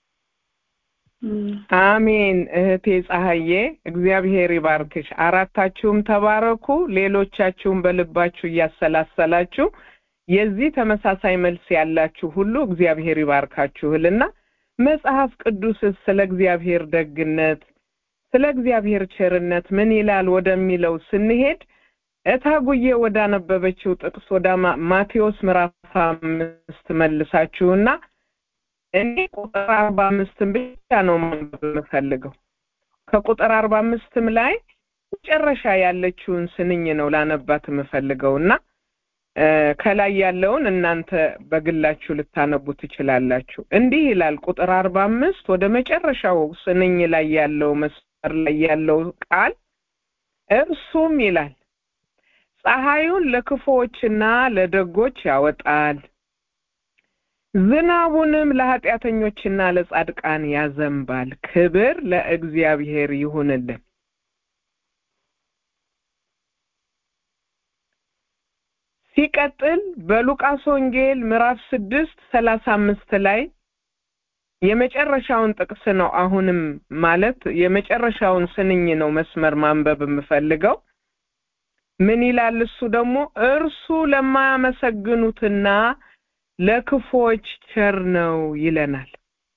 አሜን። እህቴ ፀሐዬ እግዚአብሔር ይባርክሽ። አራታችሁም ተባረኩ። ሌሎቻችሁም በልባችሁ እያሰላሰላችሁ የዚህ ተመሳሳይ መልስ ያላችሁ ሁሉ እግዚአብሔር ይባርካችሁልና መጽሐፍ ቅዱስስ ስለ እግዚአብሔር ደግነት ስለ እግዚአብሔር ቸርነት ምን ይላል ወደሚለው ስንሄድ እታጉዬ ወዳነበበችው ጥቅስ ወደ ማቴዎስ ምዕራፍ አምስት መልሳችሁና እኔ ቁጥር አርባ አምስትን ብቻ ነው ማንበብ የምፈልገው። ከቁጥር አርባ አምስትም ላይ መጨረሻ ያለችውን ስንኝ ነው ላነባት የምፈልገው እና ከላይ ያለውን እናንተ በግላችሁ ልታነቡ ትችላላችሁ። እንዲህ ይላል ቁጥር አርባ አምስት ወደ መጨረሻው ስንኝ ላይ ያለው መስመር ላይ ያለው ቃል እርሱም ይላል ፀሐዩን ለክፉዎችና ለደጎች ያወጣል ዝናቡንም ለኃጢአተኞችና ለጻድቃን ያዘንባል። ክብር ለእግዚአብሔር ይሁንልን። ሲቀጥል በሉቃስ ወንጌል ምዕራፍ ስድስት ሰላሳ አምስት ላይ የመጨረሻውን ጥቅስ ነው። አሁንም ማለት የመጨረሻውን ስንኝ ነው መስመር ማንበብ የምፈልገው። ምን ይላል? እሱ ደግሞ እርሱ ለማያመሰግኑትና ለክፎች ቸር ነው ይለናል።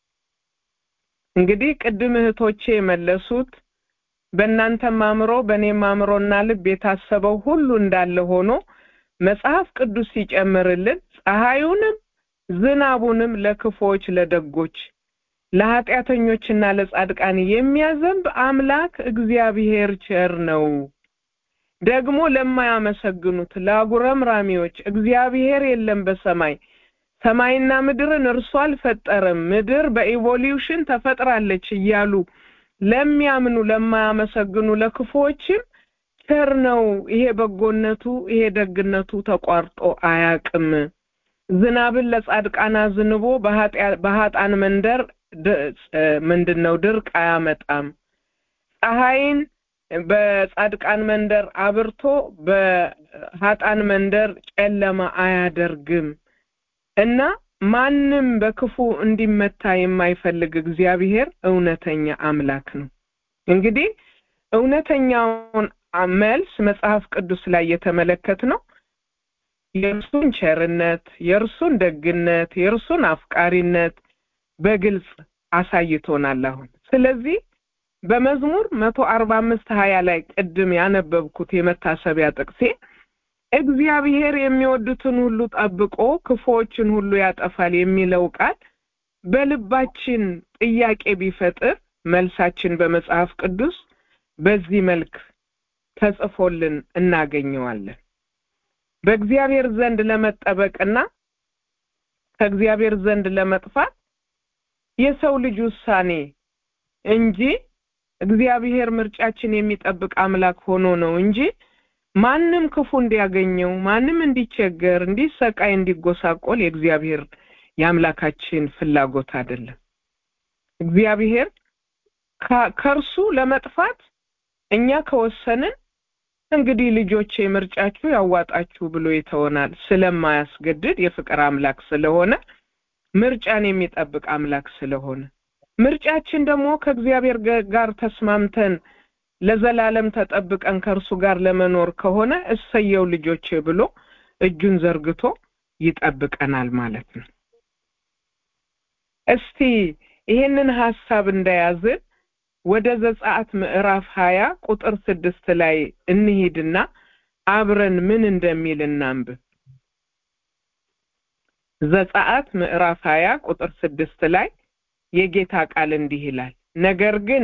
እንግዲህ ቅድም እህቶቼ የመለሱት በእናንተም አእምሮ በእኔም አእምሮና ልብ የታሰበው ሁሉ እንዳለ ሆኖ መጽሐፍ ቅዱስ ሲጨምርልን ፀሐዩንም ዝናቡንም ለክፎች ለደጎች ለኃጢአተኞችና ለጻድቃን የሚያዘንብ አምላክ እግዚአብሔር ቸር ነው። ደግሞ ለማያመሰግኑት ለአጉረምራሚዎች እግዚአብሔር የለም በሰማይ ሰማይና ምድርን እርሱ አልፈጠረም፣ ምድር በኢቮሉሽን ተፈጥራለች እያሉ ለሚያምኑ ለማያመሰግኑ ለክፉዎችም ቸር ነው። ይሄ በጎነቱ ይሄ ደግነቱ ተቋርጦ አያቅም። ዝናብን ለጻድቃን አዝንቦ በሀጣን መንደር ምንድን ነው ድርቅ አያመጣም። ፀሐይን በጻድቃን መንደር አብርቶ በሀጣን መንደር ጨለማ አያደርግም እና ማንም በክፉ እንዲመታ የማይፈልግ እግዚአብሔር እውነተኛ አምላክ ነው። እንግዲህ እውነተኛውን መልስ መጽሐፍ ቅዱስ ላይ የተመለከት ነው የእርሱን ቸርነት፣ የእርሱን ደግነት፣ የእርሱን አፍቃሪነት በግልጽ አሳይቶናል። አሁን ስለዚህ በመዝሙር መቶ አርባ አምስት ሀያ ላይ ቅድም ያነበብኩት የመታሰቢያ ጥቅሴ እግዚአብሔር የሚወዱትን ሁሉ ጠብቆ ክፉዎችን ሁሉ ያጠፋል የሚለው ቃል በልባችን ጥያቄ ቢፈጥር መልሳችን በመጽሐፍ ቅዱስ በዚህ መልክ ተጽፎልን እናገኘዋለን። በእግዚአብሔር ዘንድ ለመጠበቅና ከእግዚአብሔር ዘንድ ለመጥፋት የሰው ልጅ ውሳኔ እንጂ እግዚአብሔር ምርጫችን የሚጠብቅ አምላክ ሆኖ ነው እንጂ ማንም ክፉ እንዲያገኘው ማንም እንዲቸገር፣ እንዲሰቃይ፣ እንዲጎሳቆል የእግዚአብሔር የአምላካችን ፍላጎት አይደለም። እግዚአብሔር ከእርሱ ለመጥፋት እኛ ከወሰንን እንግዲህ ልጆቼ ምርጫችሁ ያዋጣችሁ ብሎ ይተወናል። ስለማያስገድድ የፍቅር አምላክ ስለሆነ ምርጫን የሚጠብቅ አምላክ ስለሆነ ምርጫችን ደግሞ ከእግዚአብሔር ጋር ተስማምተን ለዘላለም ተጠብቀን ከእርሱ ጋር ለመኖር ከሆነ እሰየው ልጆቼ ብሎ እጁን ዘርግቶ ይጠብቀናል ማለት ነው። እስቲ ይሄንን ሀሳብ እንደያዝን ወደ ዘጸአት ምዕራፍ ሀያ ቁጥር ስድስት ላይ እንሂድና አብረን ምን እንደሚል እናንብብ። ዘጸአት ምዕራፍ ሀያ ቁጥር ስድስት ላይ የጌታ ቃል እንዲህ ይላል፣ ነገር ግን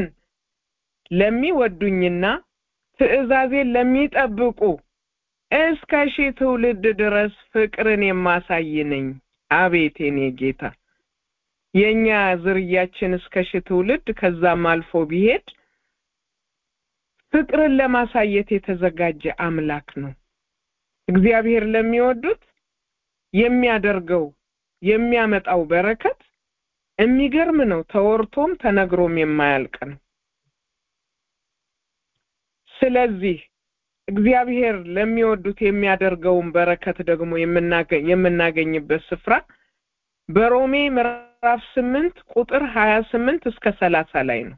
ለሚወዱኝና ትእዛዜን ለሚጠብቁ እስከ ሺህ ትውልድ ድረስ ፍቅርን የማሳይ ነኝ። አቤት የኔ ጌታ የእኛ ዝርያችን እስከ ሺህ ትውልድ ከዛም አልፎ ቢሄድ ፍቅርን ለማሳየት የተዘጋጀ አምላክ ነው። እግዚአብሔር ለሚወዱት የሚያደርገው የሚያመጣው በረከት የሚገርም ነው። ተወርቶም ተነግሮም የማያልቅ ነው። ስለዚህ እግዚአብሔር ለሚወዱት የሚያደርገውን በረከት ደግሞ የምናገኝበት ስፍራ በሮሜ ምዕራፍ ስምንት ቁጥር ሀያ ስምንት እስከ ሰላሳ ላይ ነው።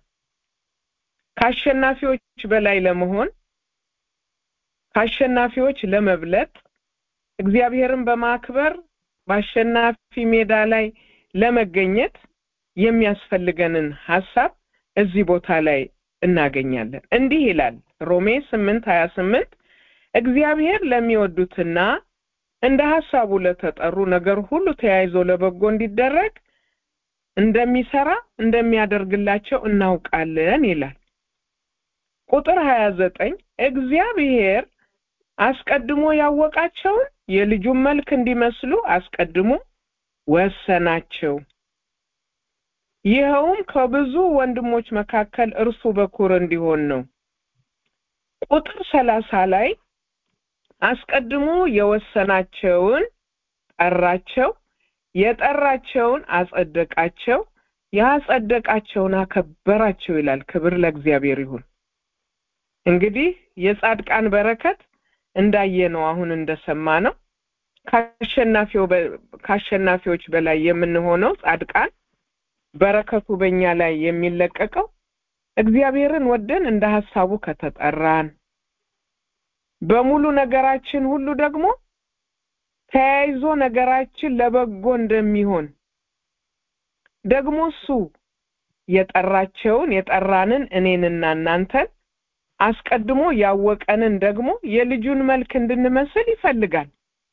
ከአሸናፊዎች በላይ ለመሆን ከአሸናፊዎች ለመብለጥ እግዚአብሔርን በማክበር በአሸናፊ ሜዳ ላይ ለመገኘት የሚያስፈልገንን ሀሳብ እዚህ ቦታ ላይ እናገኛለን። እንዲህ ይላል ሮሜ ስምንት ሀያ ስምንት እግዚአብሔር ለሚወዱትና እንደ ሀሳቡ ለተጠሩ ነገር ሁሉ ተያይዞ ለበጎ እንዲደረግ እንደሚሰራ እንደሚያደርግላቸው እናውቃለን ይላል። ቁጥር ሀያ ዘጠኝ እግዚአብሔር አስቀድሞ ያወቃቸውን የልጁን መልክ እንዲመስሉ አስቀድሞ ወሰናቸው። ይኸውም ከብዙ ወንድሞች መካከል እርሱ በኩር እንዲሆን ነው። ቁጥር ሰላሳ ላይ አስቀድሞ የወሰናቸውን ጠራቸው፣ የጠራቸውን አጸደቃቸው፣ ያጸደቃቸውን አከበራቸው ይላል። ክብር ለእግዚአብሔር ይሁን። እንግዲህ የጻድቃን በረከት እንዳየነው አሁን እንደሰማ ነው ከአሸናፊዎች በላይ የምንሆነው ጻድቃን በረከቱ በእኛ ላይ የሚለቀቀው እግዚአብሔርን ወደን እንደ ሀሳቡ ከተጠራን በሙሉ ነገራችን ሁሉ ደግሞ ተያይዞ ነገራችን ለበጎ እንደሚሆን ደግሞ እሱ የጠራቸውን የጠራንን እኔንና እናንተን አስቀድሞ ያወቀንን ደግሞ የልጁን መልክ እንድንመስል ይፈልጋል።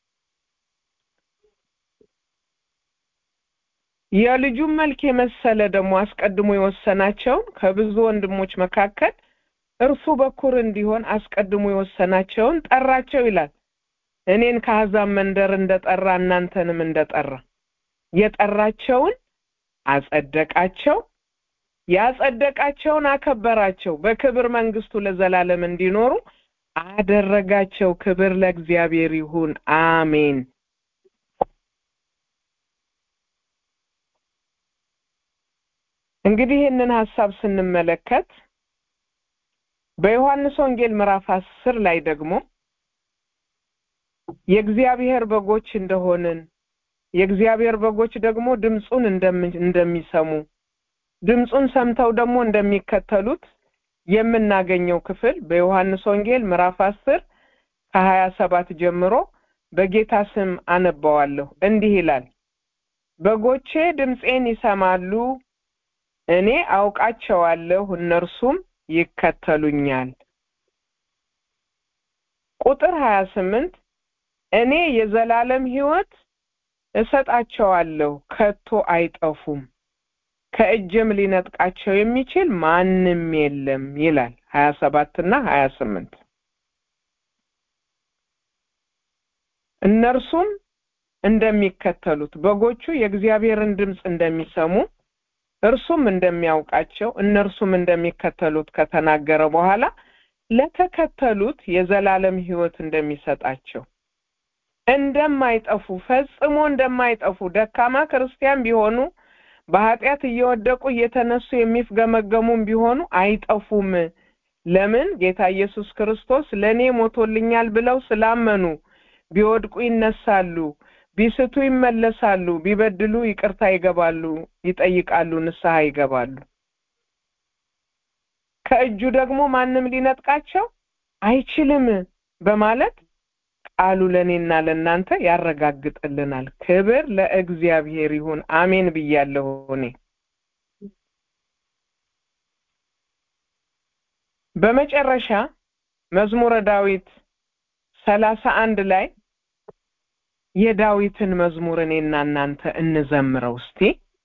የልጁን መልክ የመሰለ ደግሞ አስቀድሞ የወሰናቸውን ከብዙ ወንድሞች መካከል እርሱ በኩር እንዲሆን አስቀድሞ የወሰናቸውን ጠራቸው ይላል። እኔን ከአሕዛብ መንደር እንደጠራ እናንተንም እንደጠራ የጠራቸውን አጸደቃቸው፣ ያጸደቃቸውን አከበራቸው፣ በክብር መንግስቱ ለዘላለም እንዲኖሩ አደረጋቸው። ክብር ለእግዚአብሔር ይሁን፣ አሜን። እንግዲህ ይህንን ሀሳብ ስንመለከት በዮሐንስ ወንጌል ምዕራፍ አስር ላይ ደግሞ የእግዚአብሔር በጎች እንደሆንን የእግዚአብሔር በጎች ደግሞ ድምፁን እንደሚሰሙ ድምፁን ሰምተው ደግሞ እንደሚከተሉት የምናገኘው ክፍል በዮሐንስ ወንጌል ምዕራፍ አስር ከሀያ ሰባት ጀምሮ በጌታ ስም አነባዋለሁ። እንዲህ ይላል፣ በጎቼ ድምፄን ይሰማሉ፣ እኔ አውቃቸዋለሁ፣ እነርሱም ይከተሉኛል። ቁጥር ሀያ ስምንት እኔ የዘላለም ሕይወት እሰጣቸዋለሁ፣ ከቶ አይጠፉም፣ ከእጅም ሊነጥቃቸው የሚችል ማንም የለም ይላል። ሀያ ሰባት እና ሀያ ስምንት እነርሱም እንደሚከተሉት በጎቹ የእግዚአብሔርን ድምፅ እንደሚሰሙ እርሱም እንደሚያውቃቸው እነርሱም እንደሚከተሉት ከተናገረ በኋላ ለተከተሉት የዘላለም ሕይወት እንደሚሰጣቸው እንደማይጠፉ ፈጽሞ እንደማይጠፉ ደካማ ክርስቲያን ቢሆኑ በኃጢአት እየወደቁ እየተነሱ የሚፍገመገሙም ቢሆኑ አይጠፉም። ለምን? ጌታ ኢየሱስ ክርስቶስ ለእኔ ሞቶልኛል ብለው ስላመኑ ቢወድቁ ይነሳሉ፣ ቢስቱ ይመለሳሉ፣ ቢበድሉ ይቅርታ ይገባሉ፣ ይጠይቃሉ፣ ንስሐ ይገባሉ። ከእጁ ደግሞ ማንም ሊነጥቃቸው አይችልም በማለት ቃሉ ለእኔና ለእናንተ ያረጋግጥልናል። ክብር ለእግዚአብሔር ይሁን። አሜን ብያለሁ። እኔ በመጨረሻ መዝሙረ ዳዊት ሰላሳ አንድ ላይ የዳዊትን መዝሙር እኔና እናንተ እንዘምረው እስቲ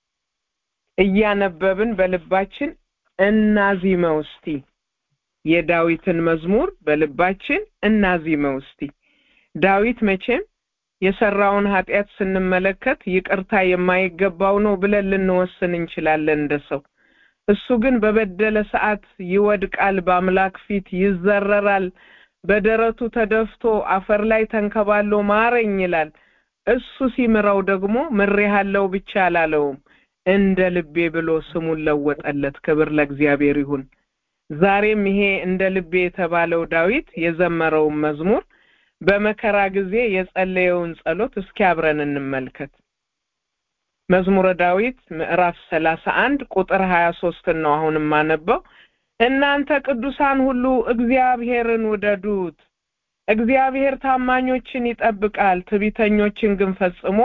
እያነበብን በልባችን እናዚመው እስቲ የዳዊትን መዝሙር በልባችን እናዚመው እስቲ ዳዊት መቼም የሰራውን ኃጢአት ስንመለከት ይቅርታ የማይገባው ነው ብለን ልንወስን እንችላለን እንደ ሰው እሱ ግን በበደለ ሰዓት ይወድቃል በአምላክ ፊት ይዘረራል በደረቱ ተደፍቶ አፈር ላይ ተንከባሎ ማረኝ ይላል እሱ ሲምረው ደግሞ ምሬሃለው ብቻ አላለውም እንደ ልቤ ብሎ ስሙን ለወጠለት ክብር ለእግዚአብሔር ይሁን ዛሬም ይሄ እንደ ልቤ የተባለው ዳዊት የዘመረውን መዝሙር በመከራ ጊዜ የጸለየውን ጸሎት እስኪ አብረን እንመልከት መዝሙረ ዳዊት ምዕራፍ ሰላሳ አንድ ቁጥር ሀያ ሶስትን ነው አሁን የማነበው እናንተ ቅዱሳን ሁሉ እግዚአብሔርን ውደዱት እግዚአብሔር ታማኞችን ይጠብቃል ትቢተኞችን ግን ፈጽሞ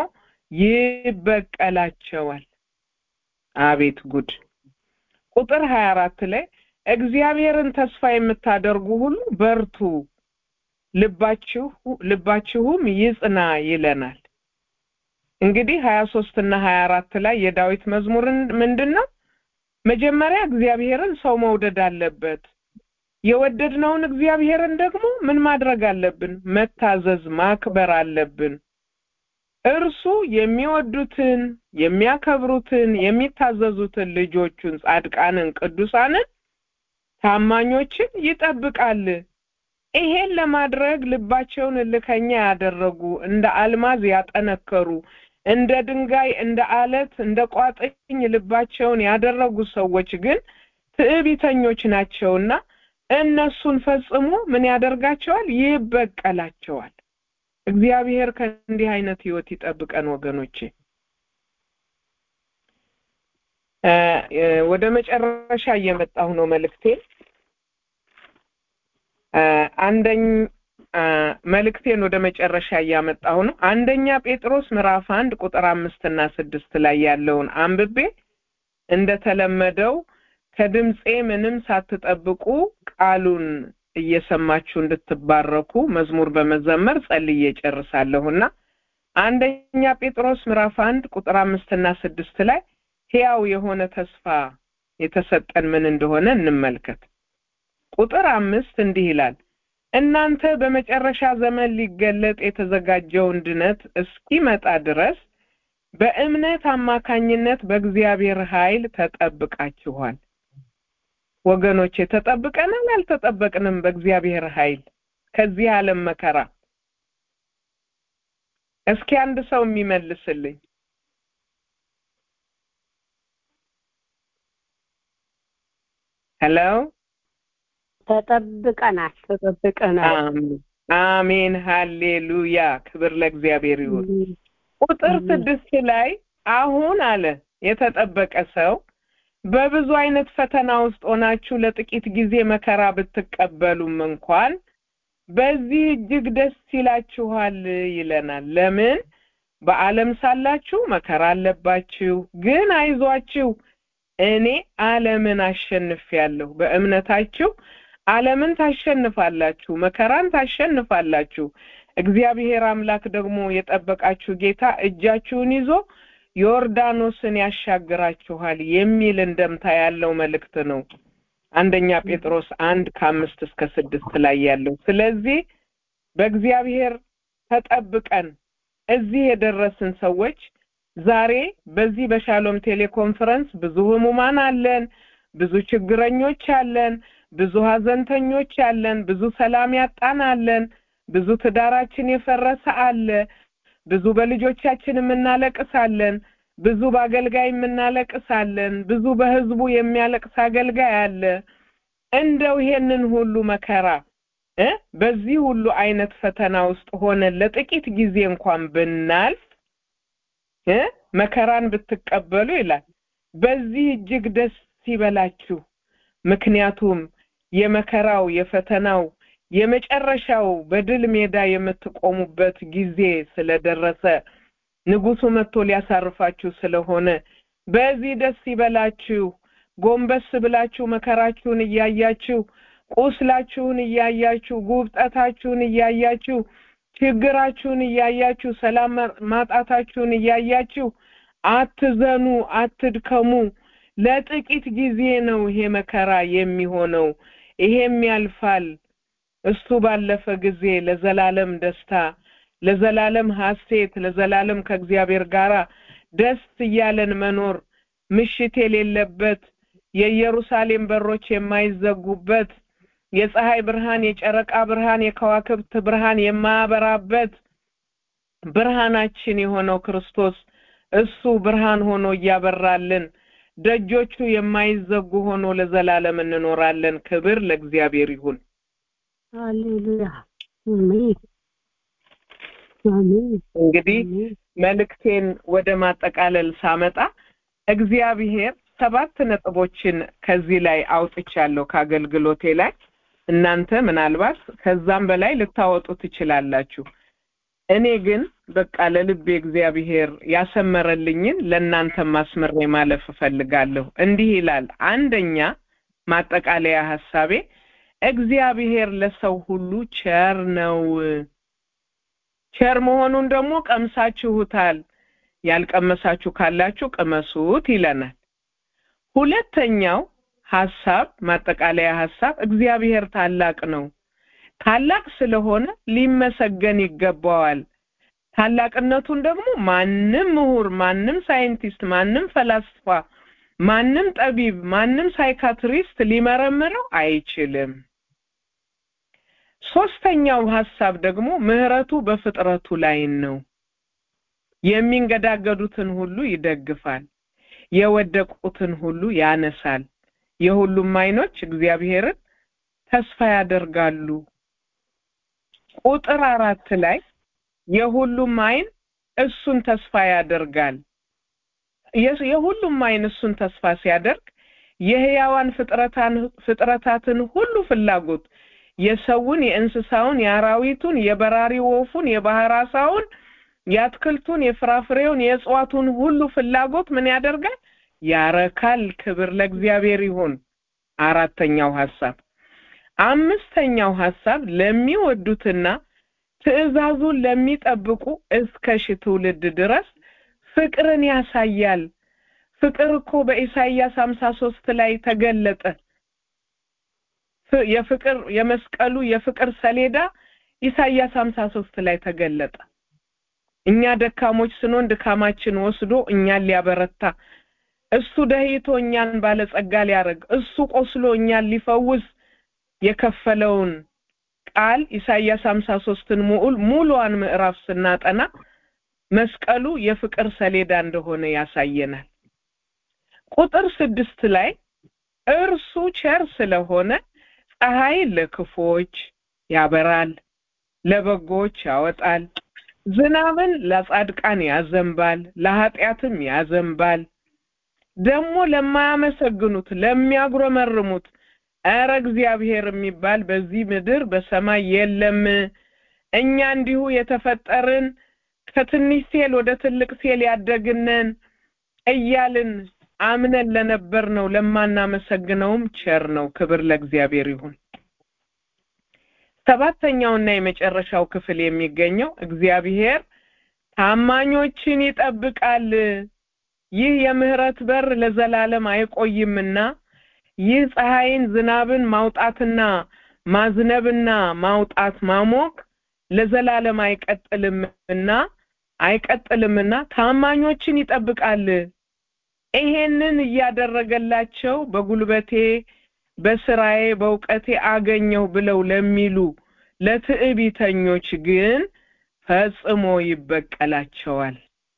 ይበቀላቸዋል አቤት ጉድ ቁጥር ሀያ አራት ላይ እግዚአብሔርን ተስፋ የምታደርጉ ሁሉ በርቱ ልባችሁ ልባችሁም ይጽና ይለናል እንግዲህ ሀያ ሶስት እና ሀያ አራት ላይ የዳዊት መዝሙርን ምንድን ነው መጀመሪያ እግዚአብሔርን ሰው መውደድ አለበት የወደድነውን እግዚአብሔርን ደግሞ ምን ማድረግ አለብን መታዘዝ ማክበር አለብን እርሱ የሚወዱትን የሚያከብሩትን የሚታዘዙትን ልጆቹን ጻድቃንን ቅዱሳንን ታማኞችን ይጠብቃል ይሄን ለማድረግ ልባቸውን እልከኛ ያደረጉ እንደ አልማዝ ያጠነከሩ እንደ ድንጋይ እንደ አለት እንደ ቋጥኝ ልባቸውን ያደረጉ ሰዎች ግን ትዕቢተኞች ናቸውና እነሱን ፈጽሞ ምን ያደርጋቸዋል ይበቀላቸዋል እግዚአብሔር ከእንዲህ አይነት ህይወት ይጠብቀን ወገኖቼ ወደ መጨረሻ እየመጣሁ ነው መልእክቴ አንደኝ መልእክቴን ወደ መጨረሻ እያመጣሁ ነው አንደኛ ጴጥሮስ ምዕራፍ አንድ ቁጥር አምስት እና ስድስት ላይ ያለውን አንብቤ እንደተለመደው ከድምፄ ምንም ሳትጠብቁ ቃሉን እየሰማችሁ እንድትባረኩ መዝሙር በመዘመር ጸልዬ ጨርሳለሁና አንደኛ ጴጥሮስ ምዕራፍ አንድ ቁጥር አምስትና ስድስት ላይ ሕያው የሆነ ተስፋ የተሰጠን ምን እንደሆነ እንመልከት ቁጥር አምስት እንዲህ ይላል እናንተ በመጨረሻ ዘመን ሊገለጥ የተዘጋጀውን ድነት እስኪመጣ ድረስ በእምነት አማካኝነት በእግዚአብሔር ኃይል ተጠብቃችኋል ወገኖቼ ተጠብቀናል አልተጠበቅንም በእግዚአብሔር ኃይል ከዚህ ዓለም መከራ እስኪ አንድ ሰው የሚመልስልኝ ሄሎ ተጠብቀናል ተጠብቀናል አሜን ሃሌሉያ ክብር ለእግዚአብሔር ይሁን ቁጥር ስድስት ላይ አሁን አለ የተጠበቀ ሰው በብዙ አይነት ፈተና ውስጥ ሆናችሁ ለጥቂት ጊዜ መከራ ብትቀበሉም እንኳን በዚህ እጅግ ደስ ይላችኋል ይለናል ለምን በዓለም ሳላችሁ መከራ አለባችሁ ግን አይዟችሁ እኔ ዓለምን አሸንፌያለሁ በእምነታችሁ ዓለምን ታሸንፋላችሁ መከራን ታሸንፋላችሁ እግዚአብሔር አምላክ ደግሞ የጠበቃችሁ ጌታ እጃችሁን ይዞ ዮርዳኖስን ያሻግራችኋል የሚል እንደምታ ያለው መልእክት ነው አንደኛ ጴጥሮስ አንድ ከአምስት እስከ ስድስት ላይ ያለው ስለዚህ በእግዚአብሔር ተጠብቀን እዚህ የደረስን ሰዎች ዛሬ በዚህ በሻሎም ቴሌኮንፈረንስ ብዙ ህሙማን አለን ብዙ ችግረኞች አለን ብዙ ሀዘንተኞች አለን ብዙ ሰላም ያጣን አለን ብዙ ትዳራችን የፈረሰ አለ ብዙ በልጆቻችን የምናለቅሳለን ብዙ በአገልጋይ የምናለቅሳለን ብዙ በህዝቡ የሚያለቅስ አገልጋይ አለ እንደው ይሄንን ሁሉ መከራ እ በዚህ ሁሉ አይነት ፈተና ውስጥ ሆነን ለጥቂት ጊዜ እንኳን ብናልፍ እ መከራን ብትቀበሉ ይላል በዚህ እጅግ ደስ ይበላችሁ ምክንያቱም የመከራው የፈተናው የመጨረሻው በድል ሜዳ የምትቆሙበት ጊዜ ስለደረሰ ንጉሱ መጥቶ ሊያሳርፋችሁ ስለሆነ በዚህ ደስ ይበላችሁ ጎንበስ ብላችሁ መከራችሁን እያያችሁ ቁስላችሁን እያያችሁ ጉብጠታችሁን እያያችሁ ችግራችሁን እያያችሁ ሰላም ማጣታችሁን እያያችሁ አትዘኑ፣ አትድከሙ። ለጥቂት ጊዜ ነው ይሄ መከራ የሚሆነው፣ ይሄም ያልፋል። እሱ ባለፈ ጊዜ ለዘላለም ደስታ፣ ለዘላለም ሐሴት፣ ለዘላለም ከእግዚአብሔር ጋር ደስ እያለን መኖር ምሽት የሌለበት የኢየሩሳሌም በሮች የማይዘጉበት የፀሐይ ብርሃን፣ የጨረቃ ብርሃን፣ የከዋክብት ብርሃን የማያበራበት ብርሃናችን የሆነው ክርስቶስ እሱ ብርሃን ሆኖ እያበራልን ደጆቹ የማይዘጉ ሆኖ ለዘላለም እንኖራለን። ክብር ለእግዚአብሔር ይሁን። ሃሌሉያ አሜን አሜን እንግዲህ መልእክቴን ወደ ማጠቃለል ሳመጣ እግዚአብሔር ሰባት ነጥቦችን ከዚህ ላይ አውጥቻለሁ ከአገልግሎቴ ላይ እናንተ ምናልባት ከዛም በላይ ልታወጡ ትችላላችሁ። እኔ ግን በቃ ለልቤ እግዚአብሔር ያሰመረልኝን ለእናንተ ማስመሬ ማለፍ እፈልጋለሁ። እንዲህ ይላል። አንደኛ ማጠቃለያ ሀሳቤ እግዚአብሔር ለሰው ሁሉ ቸር ነው። ቸር መሆኑን ደግሞ ቀምሳችሁታል። ያልቀመሳችሁ ካላችሁ ቅመሱት ይለናል። ሁለተኛው ሀሳብ ማጠቃለያ ሀሳብ እግዚአብሔር ታላቅ ነው። ታላቅ ስለሆነ ሊመሰገን ይገባዋል። ታላቅነቱን ደግሞ ማንም ምሁር፣ ማንም ሳይንቲስት፣ ማንም ፈላስፋ፣ ማንም ጠቢብ፣ ማንም ሳይካትሪስት ሊመረምረው አይችልም። ሶስተኛው ሀሳብ ደግሞ ምህረቱ በፍጥረቱ ላይ ነው። የሚንገዳገዱትን ሁሉ ይደግፋል፣ የወደቁትን ሁሉ ያነሳል። የሁሉም አይኖች እግዚአብሔርን ተስፋ ያደርጋሉ። ቁጥር አራት ላይ የሁሉም አይን እሱን ተስፋ ያደርጋል። የሁሉም አይን እሱን ተስፋ ሲያደርግ የህያዋን ፍጥረታትን ሁሉ ፍላጎት የሰውን፣ የእንስሳውን፣ የአራዊቱን፣ የበራሪ ወፉን፣ የባህር አሳውን፣ የአትክልቱን፣ የፍራፍሬውን፣ የእጽዋቱን ሁሉ ፍላጎት ምን ያደርጋል? ያረካል። ክብር ለእግዚአብሔር ይሁን። አራተኛው ሀሳብ። አምስተኛው ሀሳብ ለሚወዱትና ትእዛዙን ለሚጠብቁ እስከ ሺህ ትውልድ ድረስ ፍቅርን ያሳያል። ፍቅር እኮ በኢሳይያስ ሀምሳ ሶስት ላይ ተገለጠ። የፍቅር የመስቀሉ የፍቅር ሰሌዳ ኢሳይያስ ሀምሳ ሶስት ላይ ተገለጠ። እኛ ደካሞች ስንሆን ድካማችን ወስዶ እኛን ሊያበረታ እሱ ደህይቶ እኛን ባለጸጋ ሊያደርግ እሱ ቆስሎ እኛን ሊፈውስ የከፈለውን ቃል ኢሳይያስ ሀምሳ ሶስትን ሙሉ ሙሉዋን ምዕራፍ ስናጠና መስቀሉ የፍቅር ሰሌዳ እንደሆነ ያሳየናል። ቁጥር ስድስት ላይ እርሱ ቸር ስለሆነ ፀሐይ ለክፎች ያበራል፣ ለበጎች ያወጣል፣ ዝናብን ለጻድቃን ያዘንባል፣ ለኃጢአትም ያዘንባል። ደግሞ ለማያመሰግኑት ለሚያጉረመርሙት ኧረ እግዚአብሔር የሚባል በዚህ ምድር በሰማይ የለም። እኛ እንዲሁ የተፈጠርን ከትንሽ ሴል ወደ ትልቅ ሴል ያደግነን እያልን አምነን ለነበር ነው ለማናመሰግነውም ቸር ነው። ክብር ለእግዚአብሔር ይሁን። ሰባተኛውና የመጨረሻው ክፍል የሚገኘው እግዚአብሔር ታማኞችን ይጠብቃል። ይህ የምህረት በር ለዘላለም አይቆይምና ይህ ፀሐይን ዝናብን ማውጣትና ማዝነብና ማውጣት ማሞቅ ለዘላለም አይቀጥልምና አይቀጥልምና ታማኞችን ይጠብቃል። ይሄንን እያደረገላቸው በጉልበቴ በስራዬ በእውቀቴ አገኘው ብለው ለሚሉ ለትዕቢተኞች ግን ፈጽሞ ይበቀላቸዋል።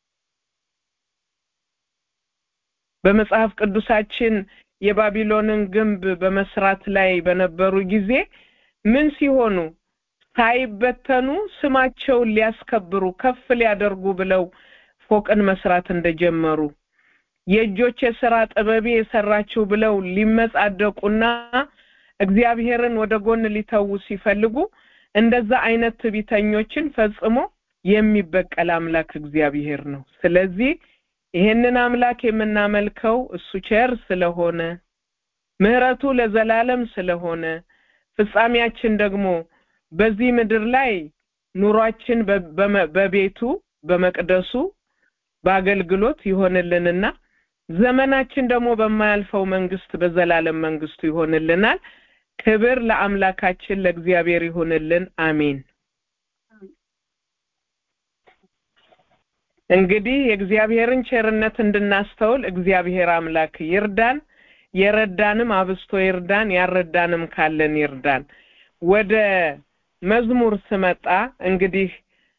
በመጽሐፍ ቅዱሳችን የባቢሎንን ግንብ በመስራት ላይ በነበሩ ጊዜ ምን ሲሆኑ ሳይበተኑ ስማቸውን ሊያስከብሩ ከፍ ሊያደርጉ ብለው ፎቅን መስራት እንደጀመሩ የእጆች የሥራ ጥበቤ የሰራችው ብለው ሊመጻደቁና እግዚአብሔርን ወደ ጎን ሊተዉ ሲፈልጉ እንደዛ አይነት ትዕቢተኞችን ፈጽሞ የሚበቀል አምላክ እግዚአብሔር ነው። ስለዚህ ይሄንን አምላክ የምናመልከው እሱ ቸር ስለሆነ ምሕረቱ ለዘላለም ስለሆነ ፍጻሜያችን ደግሞ በዚህ ምድር ላይ ኑሯችን በቤቱ በመቅደሱ በአገልግሎት ይሆንልንና ዘመናችን ደግሞ በማያልፈው መንግስት በዘላለም መንግስቱ ይሆንልናል። ክብር ለአምላካችን ለእግዚአብሔር ይሁንልን። አሜን። እንግዲህ የእግዚአብሔርን ቸርነት እንድናስተውል እግዚአብሔር አምላክ ይርዳን። የረዳንም አብስቶ ይርዳን፣ ያረዳንም ካለን ይርዳን። ወደ መዝሙር ስመጣ እንግዲህ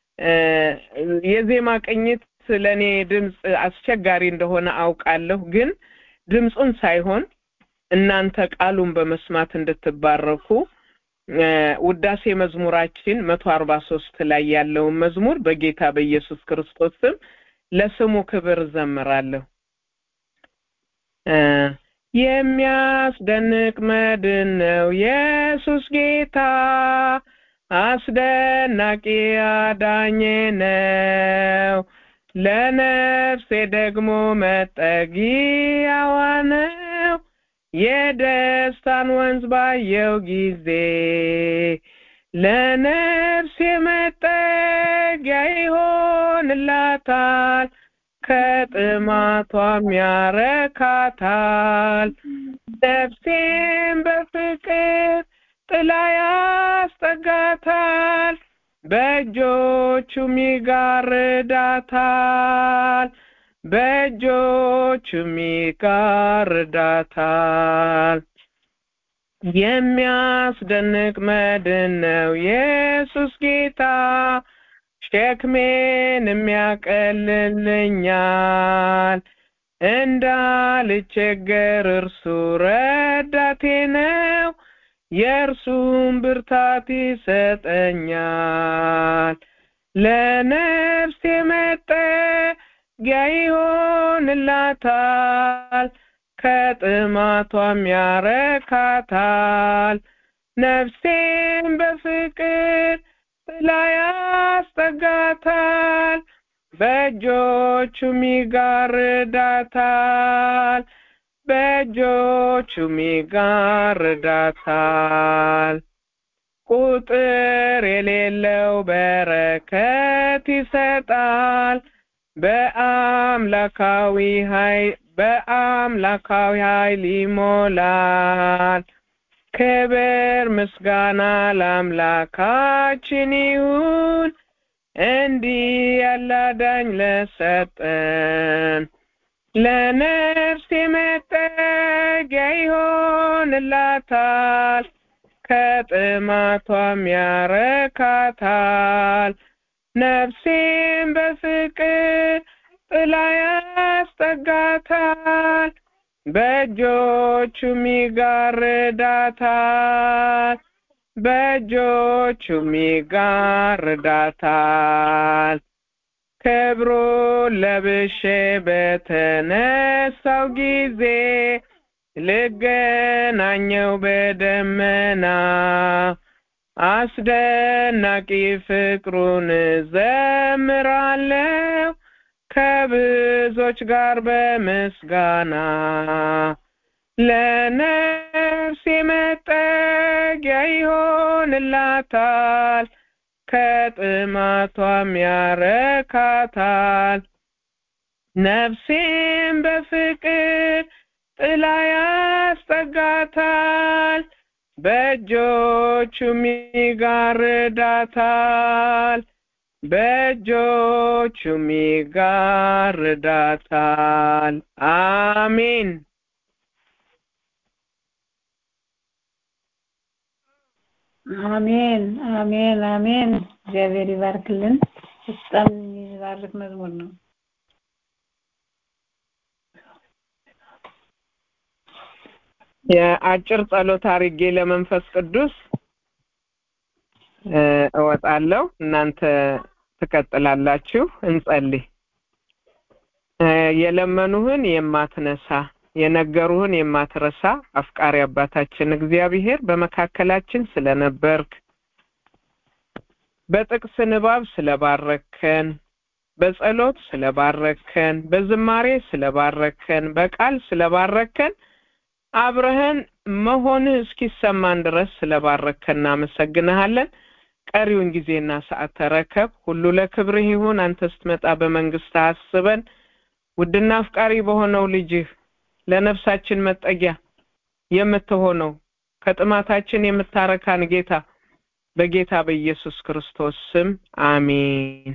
የዜማ ቅኝት ለእኔ ድምፅ አስቸጋሪ እንደሆነ አውቃለሁ። ግን ድምፁን ሳይሆን እናንተ ቃሉን በመስማት እንድትባረኩ ውዳሴ መዝሙራችን መቶ አርባ ሶስት ላይ ያለውን መዝሙር በጌታ በኢየሱስ ክርስቶስ ስም ለስሙ ክብር እዘምራለሁ። የሚያስደንቅ መድን ነው ኢየሱስ ጌታ፣ አስደናቂ አዳኜ ነው። ለነፍሴ ደግሞ መጠጊያዋ ነው። የደስታን ወንዝ ባየው ጊዜ ለነፍሴ መጠጊያ ይሆንላታል፣ ከጥማቷም ያረካታል። ነፍሴን በፍቅር ጥላ ያስጠጋታል፣ በእጆቹም ይጋርዳታል በእጆቹም ይጋርዳታል። የሚያስደንቅ መድን ነው ኢየሱስ ጌታ፣ ሸክሜን የሚያቀልልኛል። እንዳልቸገር እርሱ ረዳቴ ነው፣ የእርሱም ብርታት ይሰጠኛል። ለነፍሴ መጠጊያ ይሆንላታል፣ ከጥማቷም ያረካታል። ነፍሴን በፍቅር ጥላ ያስጠጋታል፣ በእጆቹም ይጋርዳታል፣ በእጆቹም ይጋርዳታል። ቁጥር የሌለው በረከት ይሰጣል። በአምላካዊ ኃይል በአምላካዊ ኃይል ይሞላል። ክብር ምስጋና ለአምላካችን ይሁን፣ እንዲህ ያለ አዳኝ ለሰጠን። ለነፍሴ መጠጊያ ይሆንላታል፣ ከጥማቷም ያረካታል። ነፍሴን በፍቅር ጥላ ያስጠጋታል፣ በእጆቹም ይጋርዳታል፣ በእጆቹም ይጋርዳታል። ክብሩን ለብሼ በተነሳው ጊዜ ልገናኘው በደመና አስደናቂ ፍቅሩን ዘምራለሁ ከብዙዎች ጋር በምስጋና ለነፍሴ መጠጊያ ይሆንላታል ከጥማቷም ያረካታል ነፍሴም በፍቅር ጥላ ያስጠጋታል በእጆቹም ይጋርዳታል በእጆቹም ይጋርዳታል አሜን አሜን አሜን አሜን እግዚአብሔር ይባርክልን በጣም የሚባርክ መዝሙር ነው የአጭር ጸሎት አርጌ ለመንፈስ ቅዱስ እወጣለሁ እናንተ ትቀጥላላችሁ እንጸልይ የለመኑህን የማትነሳ የነገሩህን የማትረሳ አፍቃሪ አባታችን እግዚአብሔር በመካከላችን ስለነበርክ በጥቅስ ንባብ ስለባረከን በጸሎት ስለባረከን በዝማሬ ስለባረከን በቃል ስለባረከን አብረህን መሆንህ እስኪሰማን ድረስ ስለባረከን እናመሰግንሃለን። ቀሪውን ጊዜና ሰዓት ተረከብ። ሁሉ ለክብርህ ይሁን። አንተ ስትመጣ በመንግስት አስበን። ውድና አፍቃሪ በሆነው ልጅህ ለነፍሳችን መጠጊያ የምትሆነው ከጥማታችን የምታረካን ጌታ በጌታ በኢየሱስ ክርስቶስ ስም አሜን።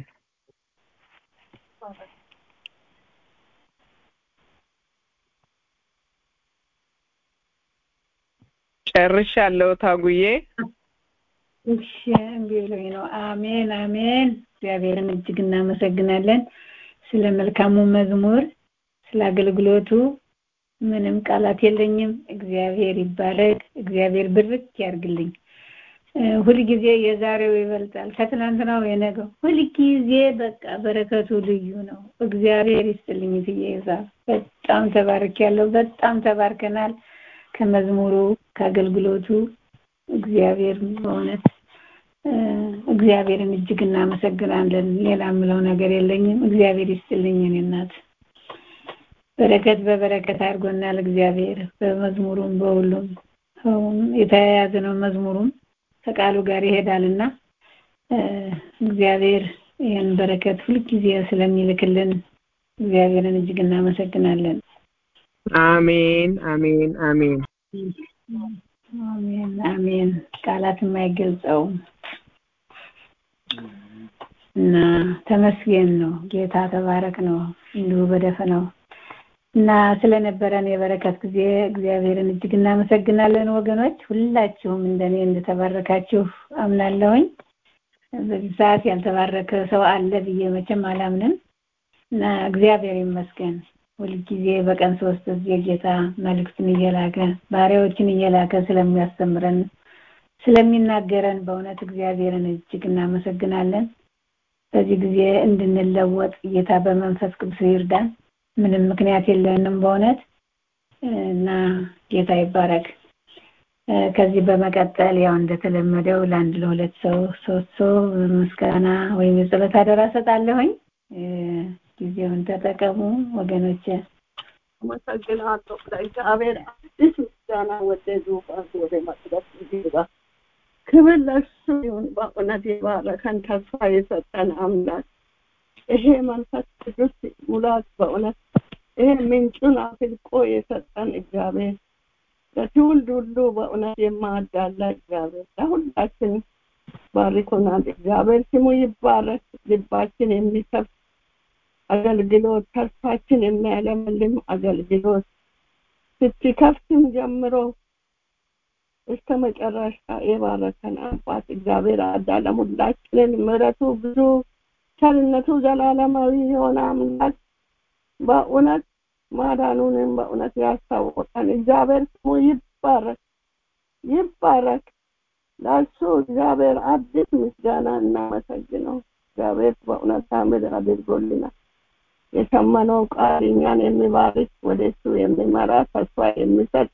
ጨርሻለሁ ታጉዬ። እሺ እምቢ ብሎኝ ነው። አሜን አሜን። እግዚአብሔርን እጅግ እናመሰግናለን ስለ መልካሙ መዝሙር፣ ስለ አገልግሎቱ ምንም ቃላት የለኝም። እግዚአብሔር ይባረክ። እግዚአብሔር ብርክ ያርግልኝ። ሁልጊዜ የዛሬው ይበልጣል ከትናንትናው የነገው። ሁልጊዜ በቃ በረከቱ ልዩ ነው። እግዚአብሔር ይስጥልኝ ብዬ ይዛ በጣም ተባርክ ያለው በጣም ተባርከናል። ከመዝሙሩ ከአገልግሎቱ እግዚአብሔር በእውነት እግዚአብሔርን እጅግ እናመሰግናለን። ሌላ የምለው ነገር የለኝም። እግዚአብሔር ይስጥልኝ እኔ እናት በረከት በበረከት አድርጎናል። እግዚአብሔር በመዝሙሩም በሁሉም የተያያዘ ነው። መዝሙሩም ከቃሉ ጋር ይሄዳልና እግዚአብሔር ይህን በረከት ሁልጊዜ ስለሚልክልን እግዚአብሔርን እጅግ እናመሰግናለን። አሜን አሜን አሜን አሜን አሜን። ቃላት የማይገልጸው እና ተመስገን ነው። ጌታ ተባረክ ነው። እንዲሁ በደፈናው እና ስለነበረን የበረከት ጊዜ እግዚአብሔርን እጅግ እናመሰግናለን። ወገኖች ሁላችሁም እንደኔ እንደተባረካችሁ አምናለሁኝ። በዚህ ሰዓት ያልተባረከ ሰው አለ ብዬ መቼም አላምንም እና እግዚአብሔር ይመስገን ሁልጊዜ በቀን ሶስት ጊዜ ጌታ መልእክትን እየላከ ባሪያዎችን እየላከ ስለሚያስተምረን ስለሚናገረን በእውነት እግዚአብሔርን እጅግ እናመሰግናለን። በዚህ ጊዜ እንድንለወጥ ጌታ በመንፈስ ቅዱስ ይርዳን። ምንም ምክንያት የለንም በእውነት እና ጌታ ይባረክ። ከዚህ በመቀጠል ያው እንደተለመደው ለአንድ ለሁለት ሰው ሶስት ሰው ምስጋና ወይም የጸሎት አደራ ሰጣለሁኝ። ጊዜውን ተጠቀሙ ወገኖች። አመሰግናለሁ። ለእግዚአብሔር አዲስ ምስጋና ወደ ዙፋን ወደ መቅደስ ይግባ። ክብር ለእሱ ይሁን። በእውነት የባረከን ተስፋ የሰጠን አምላክ ይሄ መንፈስ ቅዱስ ሙላት በእውነት ይሄ ምንጩን አፍልቆ የሰጠን እግዚአብሔር ለትውልድ ሁሉ በእውነት የማዳላ እግዚአብሔር ለሁላችን ባርኮናል። እግዚአብሔር ስሙ ይባረክ። ልባችን የሚከፍ አገልግሎት ተስፋችን የሚያለመልም አገልግሎት ስትከፍትም ጀምሮ እስከ መጨረሻ የባረከን አባት እግዚአብሔር አዳለም ሁላችንን ምሕረቱ ብዙ ቸርነቱ ዘላለማዊ የሆነ አምላክ በእውነት ማዳኑንም በእውነት ያስታወቀን እግዚአብሔር ስሙ ይባረክ ይባረክ። ለእሱ እግዚአብሔር አዲስ ምስጋና እናመሰግነው። እግዚአብሔር በእውነት ታምር አድርጎልናል። የሰማነው ቃል እኛን የሚባርክ ወደ እሱ የሚመራ ተስፋ የሚሰጥ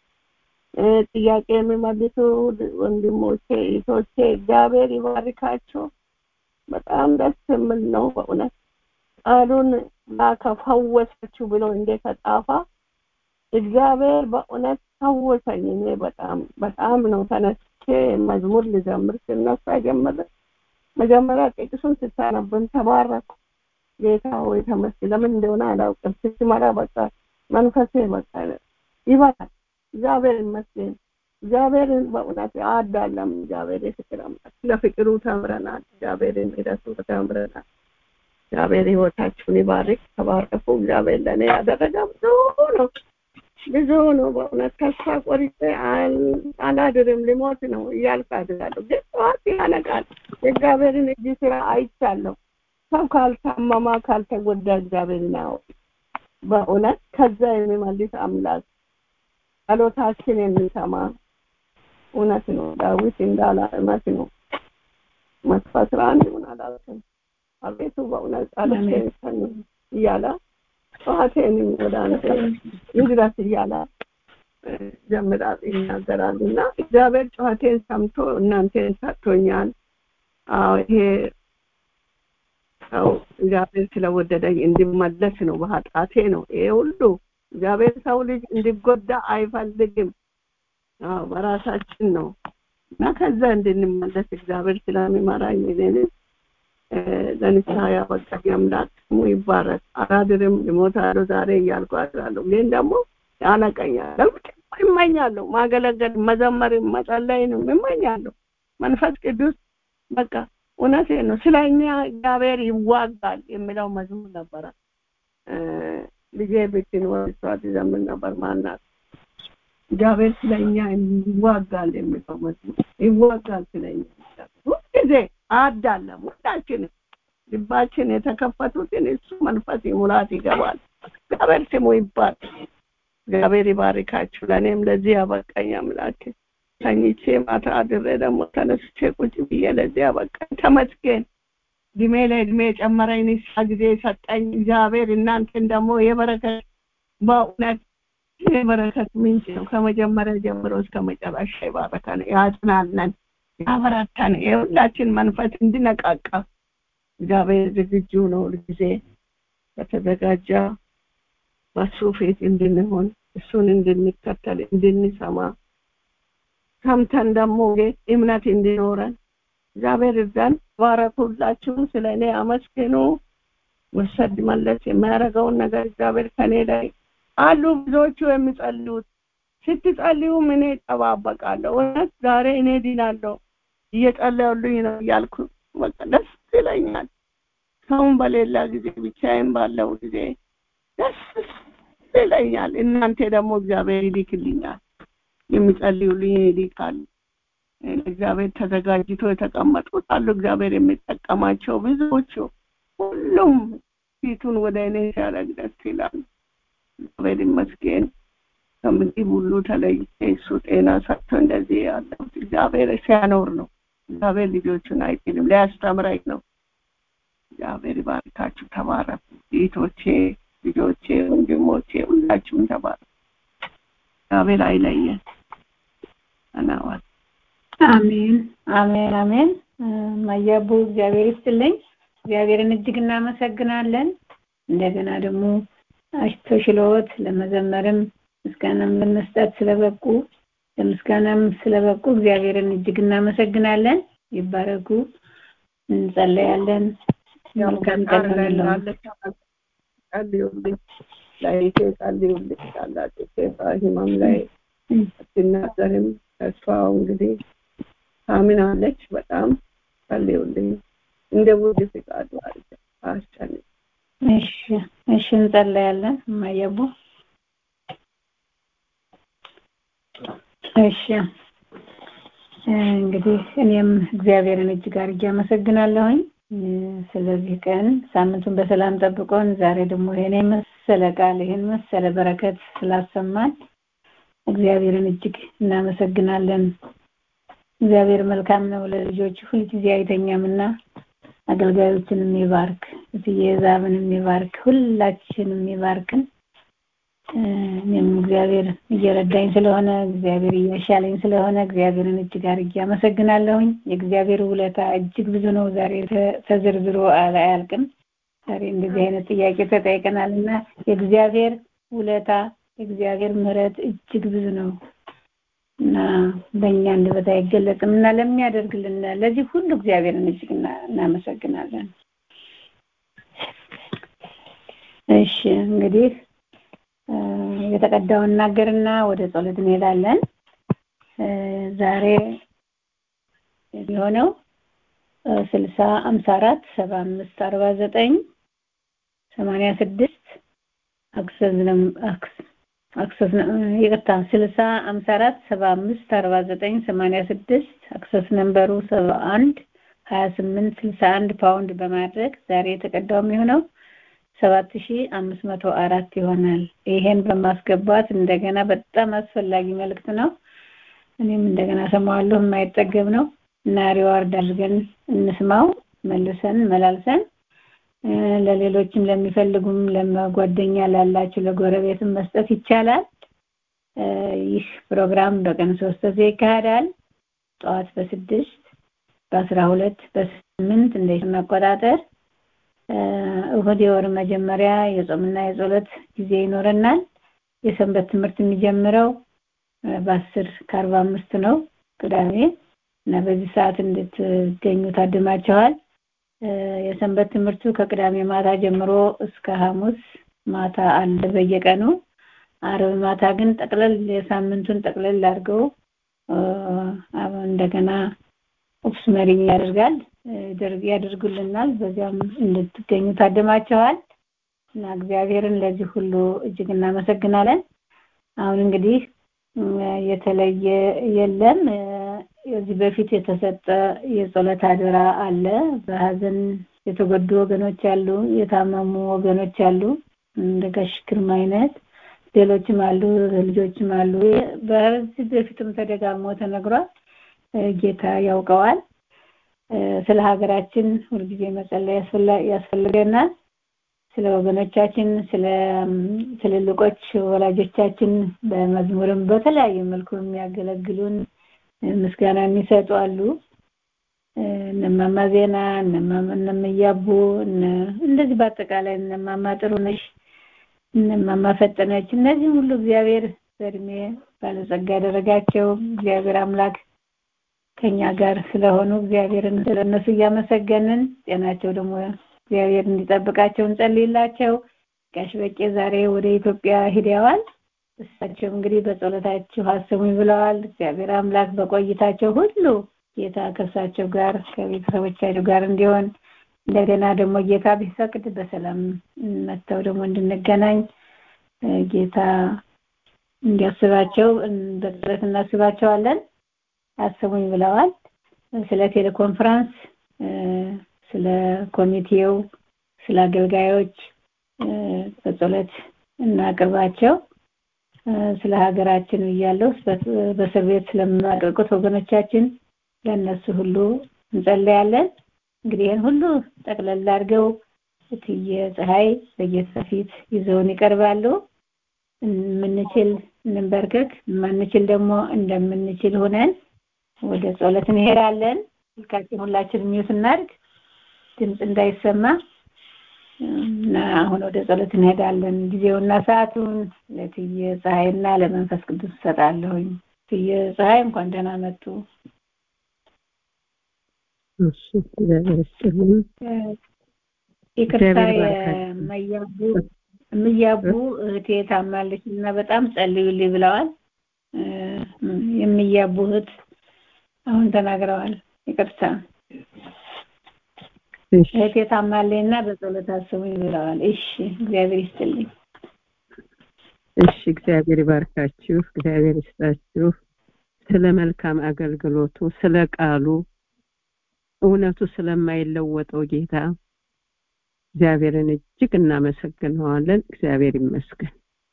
ጥያቄ የሚመልሱ ወንድሞቼ እህቶቼ እግዚአብሔር ይባርካቸው። በጣም ደስ የሚል ነው በእውነት ቃሉን ላከፈወሰችው ብሎ እንደተጻፈ እግዚአብሔር በእውነት ፈወሰኝ። እኔ በጣም በጣም ነው ተነስቼ መዝሙር ልዘምር ስነሳ ጀመረ መጀመሪያ ጥቅሱን ስታነብን ተባረኩ። ጌታ ሆይ ተመስገን። ለምን እንደሆነ አላውቅም። ስትመራ በቃ መንፈሴ በቃ ይበራል። እግዚአብሔር ይመስገን። እግዚአብሔርን በእውነት አዳለም። እግዚአብሔር የፍቅር አምላክ ለፍቅሩ ተምረናል። እግዚአብሔርን ምሕረቱ ተምረናል። እግዚአብሔር ህይወታችሁን ይባርክ። ተባረኩ። እግዚአብሔር ለእኔ ያደረገ ብዙ ነው ብዙ ነው። በእውነት ተስፋ ቆርጬ አላድርም ልሞት ነው እያልኩ አድራለሁ። ግን ጠዋት ያነቃል። የእግዚአብሔርን እጅ ስራ አይቻለሁ። ሰው ካልታመማ ካልተጎዳ እግዚአብሔርን አዎ በእውነት ከዛ የሚመልስ አምላክ ጸሎታችን የሚሰማ እውነት ነው። ዳዊት እንዳለ እውነት ነው። መቶ አስራ አንድ ይሁን አላውቅም። አቤቱ በእውነት ጸሎቴን ሰሚ እያለ ጠዋቴንም ወደ አንተ ይድረስ እያለ ጀምራል ይናገራል እና እግዚአብሔር ጨዋቴን ሰምቶ እናንተን ሰጥቶኛል። አዎ ይሄ ሰው እግዚአብሔር ስለወደደኝ እንዲመለስ ነው። በኃጢአቴ ነው ይሄ ሁሉ እግዚአብሔር ሰው ልጅ እንዲጎዳ አይፈልግም። አዎ በራሳችን ነው እና ከዛ እንድንመለስ እግዚአብሔር ስለሚመራኝ እኔን ለንስሐ ያበቃኝ አምላክ ስሙ ይባረክ። አላድርም እሞታለሁ ዛሬ እያልኩ አድራለሁ። ግን ደግሞ ያነቀኛል። ይመኛለሁ ማገለገል፣ መዘመርም መጸለይንም ይመኛለሁ። መንፈስ ቅዱስ በቃ እውነቴ ነው። ስለ እኛ እግዚአብሔር ይዋጋል የሚለው መዝሙር ነበረ። ልጄ ብትኖር እሷ ትዘምር ነበር። ማናት እግዚአብሔር ስለ እኛ ይዋጋል የሚለው መዝሙር ይዋጋል ስለ እኛ ሁልጊዜ አዳለም ሁላችንም ልባችን የተከፈቱትን እሱ መንፈስ ሙላት ይገባል። እግዚአብሔር ስሙ ይባል። እግዚአብሔር ይባርካችሁ። ለእኔም ለዚህ ያበቃኝ አምላክ ተኝቼ ማታ አድሬ ደግሞ ተነስቼ ቁጭ ብዬ ለዚህ ያበቃኝ ተመስገን። እድሜ ለእድሜ የጨመረኝ ንስሐ ጊዜ ሰጠኝ እግዚአብሔር። እናንተን ደግሞ የበረከት በእውነት የበረከት ምንጭ ነው። ከመጀመሪያ ጀምሮ እስከ መጨረሻ ይባረከን፣ ያጽናነን፣ ያበረታን። የሁላችን መንፈስ እንዲነቃቃ እግዚአብሔር ዝግጁ ነው። ጊዜ በተዘጋጀ በሱ ፊት እንድንሆን እሱን እንድንከተል እንድንሰማ ሰምተን ደግሞ እምነት እንዲኖረን እግዚአብሔር እርዳን። ባረኩ። ሁላችሁም ስለ እኔ አመስግኑ። ወሰድ መለስ የሚያደርገውን ነገር እግዚአብሔር ከኔ ላይ አሉ ብዙዎቹ የሚጸልዩት ስትጸልዩም እኔ እጠባበቃለሁ። እውነት ዛሬ እኔ ድናለሁ እየጸለዩልኝ ነው እያልኩ በቃ ደስ ይለኛል። ሰውን በሌላ ጊዜ ብቻዬን ባለው ጊዜ ደስ ይለኛል። እናንተ ደግሞ እግዚአብሔር ይልክልኛል፣ የሚጸልዩልኝ ይልካል። እግዚአብሔር ተዘጋጅቶ የተቀመጡት አሉ። እግዚአብሔር የሚጠቀማቸው ብዙዎቹ፣ ሁሉም ፊቱን ወደ እኔ ሲያደርግ ደስ ይላል። እግዚአብሔር ይመስገን። ከምግብ ሁሉ ተለይቼ እሱ ጤና ሰጥቶ እንደዚህ ያለሁት እግዚአብሔር ሲያኖር ነው። እግዚአብሔር ልጆቹን አይጥልም፣ ሊያስተምረኝ ነው። እግዚአብሔር ይባርካችሁ። ተባረኩ እህቶቼ፣ ልጆቼ፣ ወንድሞቼ ሁላችሁም ተባረኩ። እግዚአብሔር አይለየን። አናዋል አሜን፣ አሜን፣ አሜን። ማያቡ እግዚአብሔር ይስጥልኝ። እግዚአብሔርን እጅግ እናመሰግናለን። እንደገና ደግሞ ተሽሎት ለመዘመርም ምስጋናም ለመስጠት ስለበቁ ለምስጋናም ስለበቁ እግዚአብሔርን እጅግ እናመሰግናለን። ይባረኩ። እንጸለያለን። መልካም ቀን ይሁንልዎት። ጸልዩልኝ፣ ለይቴ ጸልዩልኝ። ታላቅ ህመም ላይ አትናገርም። ተስፋው እንግዲህ ታምናለች። በጣም ጸልዩልኝ። እንደ ውድ ፍቃዱ አስጨንቅ እሺ እሺ፣ እንጸለያለን። ማየቡ እሺ፣ እንግዲህ እኔም እግዚአብሔርን እጅግ አድርጌ አመሰግናለሁኝ ስለዚህ ቀን ሳምንቱን በሰላም ጠብቆን ዛሬ ደግሞ ይሄን መሰለ ቃል ይሄን መሰለ በረከት ስላሰማን እግዚአብሔርን እጅግ እናመሰግናለን። እግዚአብሔር መልካም ነው፣ ለልጆች ሁልጊዜ አይተኛምና አገልጋዮችንም ይባርክ፣ እትዬ ዛብንም ይባርክ፣ ሁላችንም ይባርክን። እኔም እግዚአብሔር እየረዳኝ ስለሆነ እግዚአብሔር እያሻለኝ ስለሆነ እግዚአብሔርን እጅግ አድርጌ አመሰግናለሁኝ። የእግዚአብሔር ውለታ እጅግ ብዙ ነው። ዛሬ ተዘርዝሮ አያልቅም። ዛሬ እንደዚህ አይነት ጥያቄ ተጠይቀናል እና የእግዚአብሔር ውለታ የእግዚአብሔር ምሕረት እጅግ ብዙ ነው እና በእኛ አንደበት አይገለጽም እና ለሚያደርግልን ለዚህ ሁሉ እግዚአብሔርን እጅግ እናመሰግናለን። እሺ እንግዲህ የተቀዳውን እናገርና ወደ ጸሎት እንሄዳለን። ዛሬ የሚሆነው ስልሳ አምሳ አራት ሰባ አምስት አርባ ዘጠኝ ሰማንያ ስድስት አክሰስ አክሰስ ይቅርታ ስልሳ አምሳ አራት ሰባ አምስት አርባ ዘጠኝ ሰማንያ ስድስት አክሰስ ነንበሩ ሰባ አንድ ሀያ ስምንት ስልሳ አንድ ፓውንድ በማድረግ ዛሬ የተቀዳው የሚሆነው ሰባት ሺ አምስት መቶ አራት ይሆናል። ይሄን በማስገባት እንደገና በጣም አስፈላጊ መልእክት ነው። እኔም እንደገና ሰማዋለሁ። የማይጠገብ ነው እና ሪዋርድ አድርገን እንስማው መልሰን መላልሰን ለሌሎችም ለሚፈልጉም ለጓደኛ ላላችሁ ለጎረቤትም መስጠት ይቻላል። ይህ ፕሮግራም በቀን ሶስት ጊዜ ይካሄዳል። ጠዋት በስድስት በአስራ ሁለት በስምንት እንደ ኢትዮጵያ አቆጣጠር እሁድ የወር መጀመሪያ የጾምና የጸሎት ጊዜ ይኖረናል። የሰንበት ትምህርት የሚጀምረው በአስር ከአርባ አምስት ነው ቅዳሜ እና በዚህ ሰዓት እንድትገኙ ታድማችኋል። የሰንበት ትምህርቱ ከቅዳሜ ማታ ጀምሮ እስከ ሐሙስ ማታ አለ በየቀኑ። አርብ ማታ ግን ጠቅለል የሳምንቱን ጠቅለል አድርገው እንደገና ኦፕስ መሪ ያደርጋል ያደርጉልናል። በዚያም እንድትገኙ ታድማችኋል እና እግዚአብሔርን ለዚህ ሁሉ እጅግ እናመሰግናለን። አሁን እንግዲህ የተለየ የለም። የዚህ በፊት የተሰጠ የጸሎት አደራ አለ። በሀዘን የተጎዱ ወገኖች አሉ፣ የታመሙ ወገኖች አሉ፣ እንደ ጋሽ ግርማ አይነት ሌሎችም አሉ፣ ልጆችም አሉ። በዚህ በፊትም ተደጋግሞ ተነግሯል። ጌታ ያውቀዋል። ስለ ሀገራችን ሁልጊዜ መጸለይ ያስፈልገናል። ስለ ወገኖቻችን፣ ስለ ትልልቆች ወላጆቻችን በመዝሙርም በተለያየ መልኩ የሚያገለግሉን ምስጋና የሚሰጡ አሉ። እነማማ ዜና፣ እነምያቡ እንደዚህ በአጠቃላይ እነማማ ጥሩነሽ፣ እነማማ ፈጠነች እነዚህ ሁሉ እግዚአብሔር በእድሜ ባለጸጋ ያደረጋቸው እግዚአብሔር አምላክ ከኛ ጋር ስለሆኑ እግዚአብሔርን ስለነሱ እያመሰገንን ጤናቸው ደግሞ እግዚአብሔር እንዲጠብቃቸው እንጸልይላቸው። ጋሽ በቄ ዛሬ ወደ ኢትዮጵያ ሂደዋል። እሳቸው እንግዲህ በጸሎታችሁ አስሙኝ ብለዋል። እግዚአብሔር አምላክ በቆይታቸው ሁሉ ጌታ ከእሳቸው ጋር ከቤተሰቦቻቸው ጋር እንዲሆን እንደገና ደግሞ ጌታ ቢፈቅድ በሰላም መጥተው ደግሞ እንድንገናኝ ጌታ እንዲያስባቸው በጸሎት እናስባቸዋለን። አስሙኝ ብለዋል። ስለ ቴሌኮንፈረንስ፣ ስለ ኮሚቴው፣ ስለ አገልጋዮች በጸሎት እናቅርባቸው። ስለ ሀገራችን እያለው በእስር ቤት ስለምናቀቁት ወገኖቻችን ለእነሱ ሁሉ እንጸለያለን። እንግዲህ ይህን ሁሉ ጠቅለል አድርገው እትዬ ፀሐይ በጌታ ፊት ይዘውን ይቀርባሉ። የምንችል እንንበርከክ፣ የማንችል ደግሞ እንደምንችል ሆነን ወደ ጸሎት እንሄዳለን። ስልካችን ሁላችን ሚዩት እናድርግ፣ ድምፅ እንዳይሰማ እና አሁን ወደ ጸሎት እንሄዳለን። ጊዜውና ሰዓቱን ለትየ ፀሐይና ለመንፈስ ቅዱስ እሰጣለሁኝ። ትየ ፀሐይ እንኳን ደህና መጡ። ይቅርታ የመያቡ የምያቡ እህቴ ታማለች እና በጣም ጸልዩልኝ ብለዋል። የሚያቡ እህት አሁን ተናግረዋል። ይቅርታ እህቴ ታማለኝ እና በጸሎት አስቡኝ ብለዋል። እሺ እግዚአብሔር ይስጥልኝ። እሺ እግዚአብሔር ይባርካችሁ፣ እግዚአብሔር ይስጣችሁ። ስለ መልካም አገልግሎቱ፣ ስለ ቃሉ፣ እውነቱ ስለማይለወጠው ጌታ እግዚአብሔርን እጅግ እናመሰግነዋለን። እግዚአብሔር ይመስገን።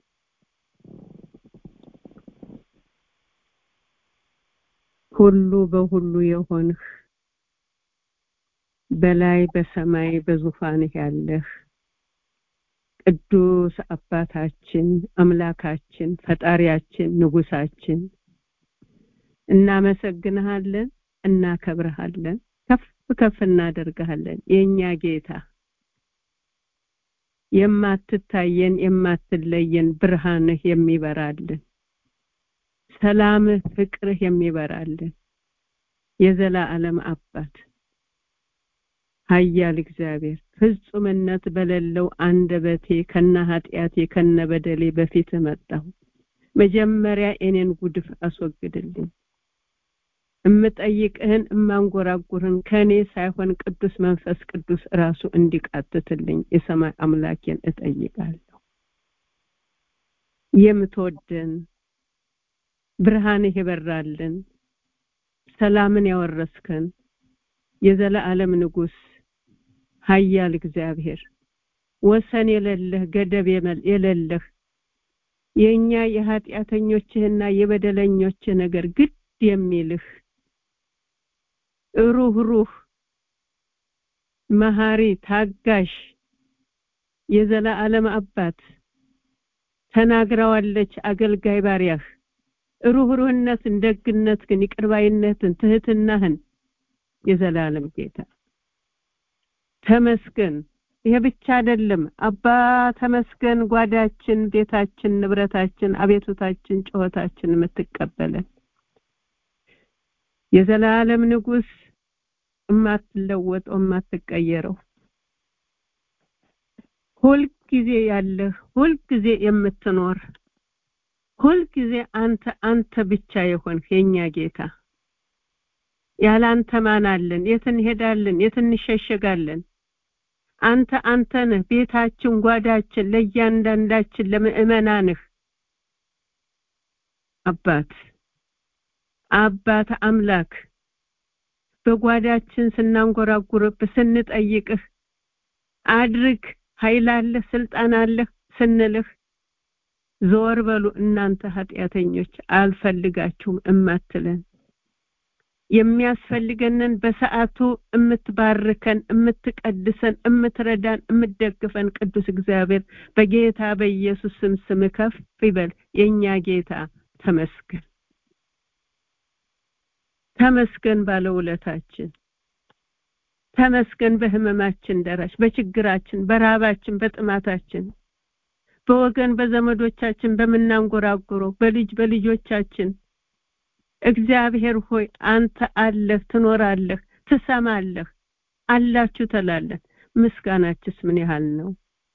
ሁሉ በሁሉ የሆንህ በላይ በሰማይ በዙፋንህ ያለህ ቅዱስ አባታችን አምላካችን ፈጣሪያችን ንጉሳችን እናመሰግንሃለን፣ እናከብረሃለን፣ ከፍ ከፍ እናደርግሃለን። የእኛ ጌታ የማትታየን የማትለየን ብርሃንህ የሚበራልን ሰላምህ ፍቅርህ የሚበራልን የዘላለም አባት ኃያል እግዚአብሔር ፍጹምነት በሌለው አንደበቴ ከነ ኃጢአቴ ከነ በደሌ በፊት መጣሁ። መጀመሪያ እኔን ጉድፍ አስወግድልኝ። እምጠይቅህን እማንጎራጉርህን ከእኔ ሳይሆን ቅዱስ መንፈስ ቅዱስ ራሱ እንዲቃትትልኝ የሰማይ አምላኬን እጠይቃለሁ። የምትወደን ብርሃንህ የበራልን ሰላምን ያወረስከን የዘላለም ንጉስ ኃያል እግዚአብሔር ወሰን የሌለህ ገደብ የሌለህ የእኛ የኃጢአተኞችህና የበደለኞችህ ነገር ግድ የሚልህ ሩህ ሩህ መሐሪ ታጋሽ የዘላለም አባት ተናግረዋለች አገልጋይ ባሪያህ ሩህሩህነትን፣ ደግነትን፣ ይቅርባይነትን፣ ትህትናህን የዘላለም ጌታ ተመስገን። ይሄ ብቻ አይደለም አባ ተመስገን ጓዳችን ቤታችን ንብረታችን አቤቱታችን ጩኸታችን የምትቀበለን የዘላለም ንጉስ የማትለወጠው የማትቀየረው ሁልጊዜ ያለህ ሁልጊዜ የምትኖር ሁልጊዜ አንተ አንተ ብቻ የሆንክ የኛ ጌታ ያለ አንተ ማን አለን የት እንሄዳለን የት እንሸሸጋለን አንተ አንተ ነህ ቤታችን ጓዳችን ለእያንዳንዳችን ለምእመናንህ አባት አባት አምላክ በጓዳችን ስናንጎራጉርብህ ስንጠይቅህ አድርግ ኃይል አለህ ስልጣን አለህ ስንልህ ዞር በሉ እናንተ ኃጢአተኞች አልፈልጋችሁም እማትለን የሚያስፈልገንን በሰዓቱ እምትባርከን እምትቀድሰን እምትረዳን እምትደግፈን ቅዱስ እግዚአብሔር በጌታ በኢየሱስ ስም ስም ከፍ ይበል የኛ ጌታ ተመስገን ተመስገን ባለውለታችን ተመስገን በህመማችን ደራሽ በችግራችን በራባችን በጥማታችን በወገን በዘመዶቻችን በምናንጎራጉረው በልጅ በልጆቻችን እግዚአብሔር ሆይ አንተ አለህ ትኖራለህ ትሰማለህ አላችሁ ተላለን ምስጋናችስ ምን ያህል ነው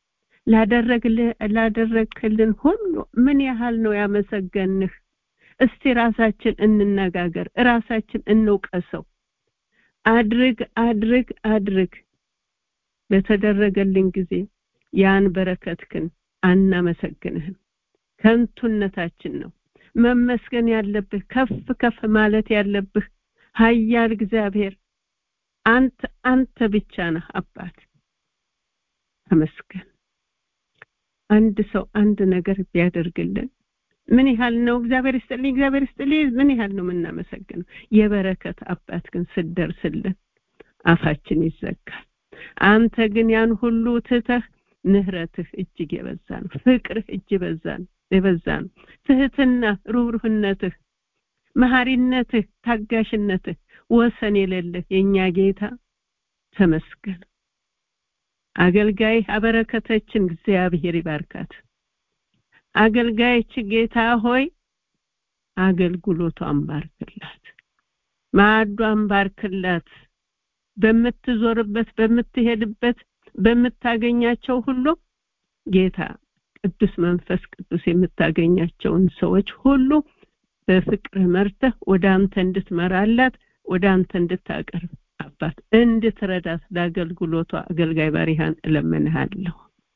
ላደረግልን ሁሉ ምን ያህል ነው ያመሰገንህ እስቲ ራሳችን እንነጋገር ራሳችን እንውቀሰው አድርግ አድርግ አድርግ በተደረገልን ጊዜ ያን በረከትክን አናመሰግንህም ከንቱነታችን ነው መመስገን ያለብህ ከፍ ከፍ ማለት ያለብህ ሀያል እግዚአብሔር አንተ አንተ ብቻ ነህ አባት ተመስገን አንድ ሰው አንድ ነገር ቢያደርግልን ምን ያህል ነው እግዚአብሔር ይስጥልኝ እግዚአብሔር ይስጥልኝ ምን ያህል ነው የምናመሰግነው የበረከት አባት ግን ስደርስልን አፋችን ይዘጋል አንተ ግን ያን ሁሉ ትተህ ምህረትህ እጅግ የበዛ ነው ፍቅርህ እጅ በዛ ነው የበዛ ነው ትህትና ሩህሩህነትህ መሐሪነትህ ታጋሽነትህ ወሰን የሌለህ የኛ ጌታ ተመስገን አገልጋይ አበረከተችን እግዚአብሔር ይባርካት አገልጋይች ጌታ ሆይ አገልግሎቷን ባርክላት ማዕዷን ባርክላት በምትዞርበት በምትሄድበት በምታገኛቸው ሁሉ ጌታ ቅዱስ መንፈስ ቅዱስ የምታገኛቸውን ሰዎች ሁሉ በፍቅር መርተህ ወደ አንተ እንድትመራላት ወደ አንተ እንድታቀርብ አባት እንድትረዳት ለአገልግሎቷ አገልጋይ ባሪሃን እለምንሃለሁ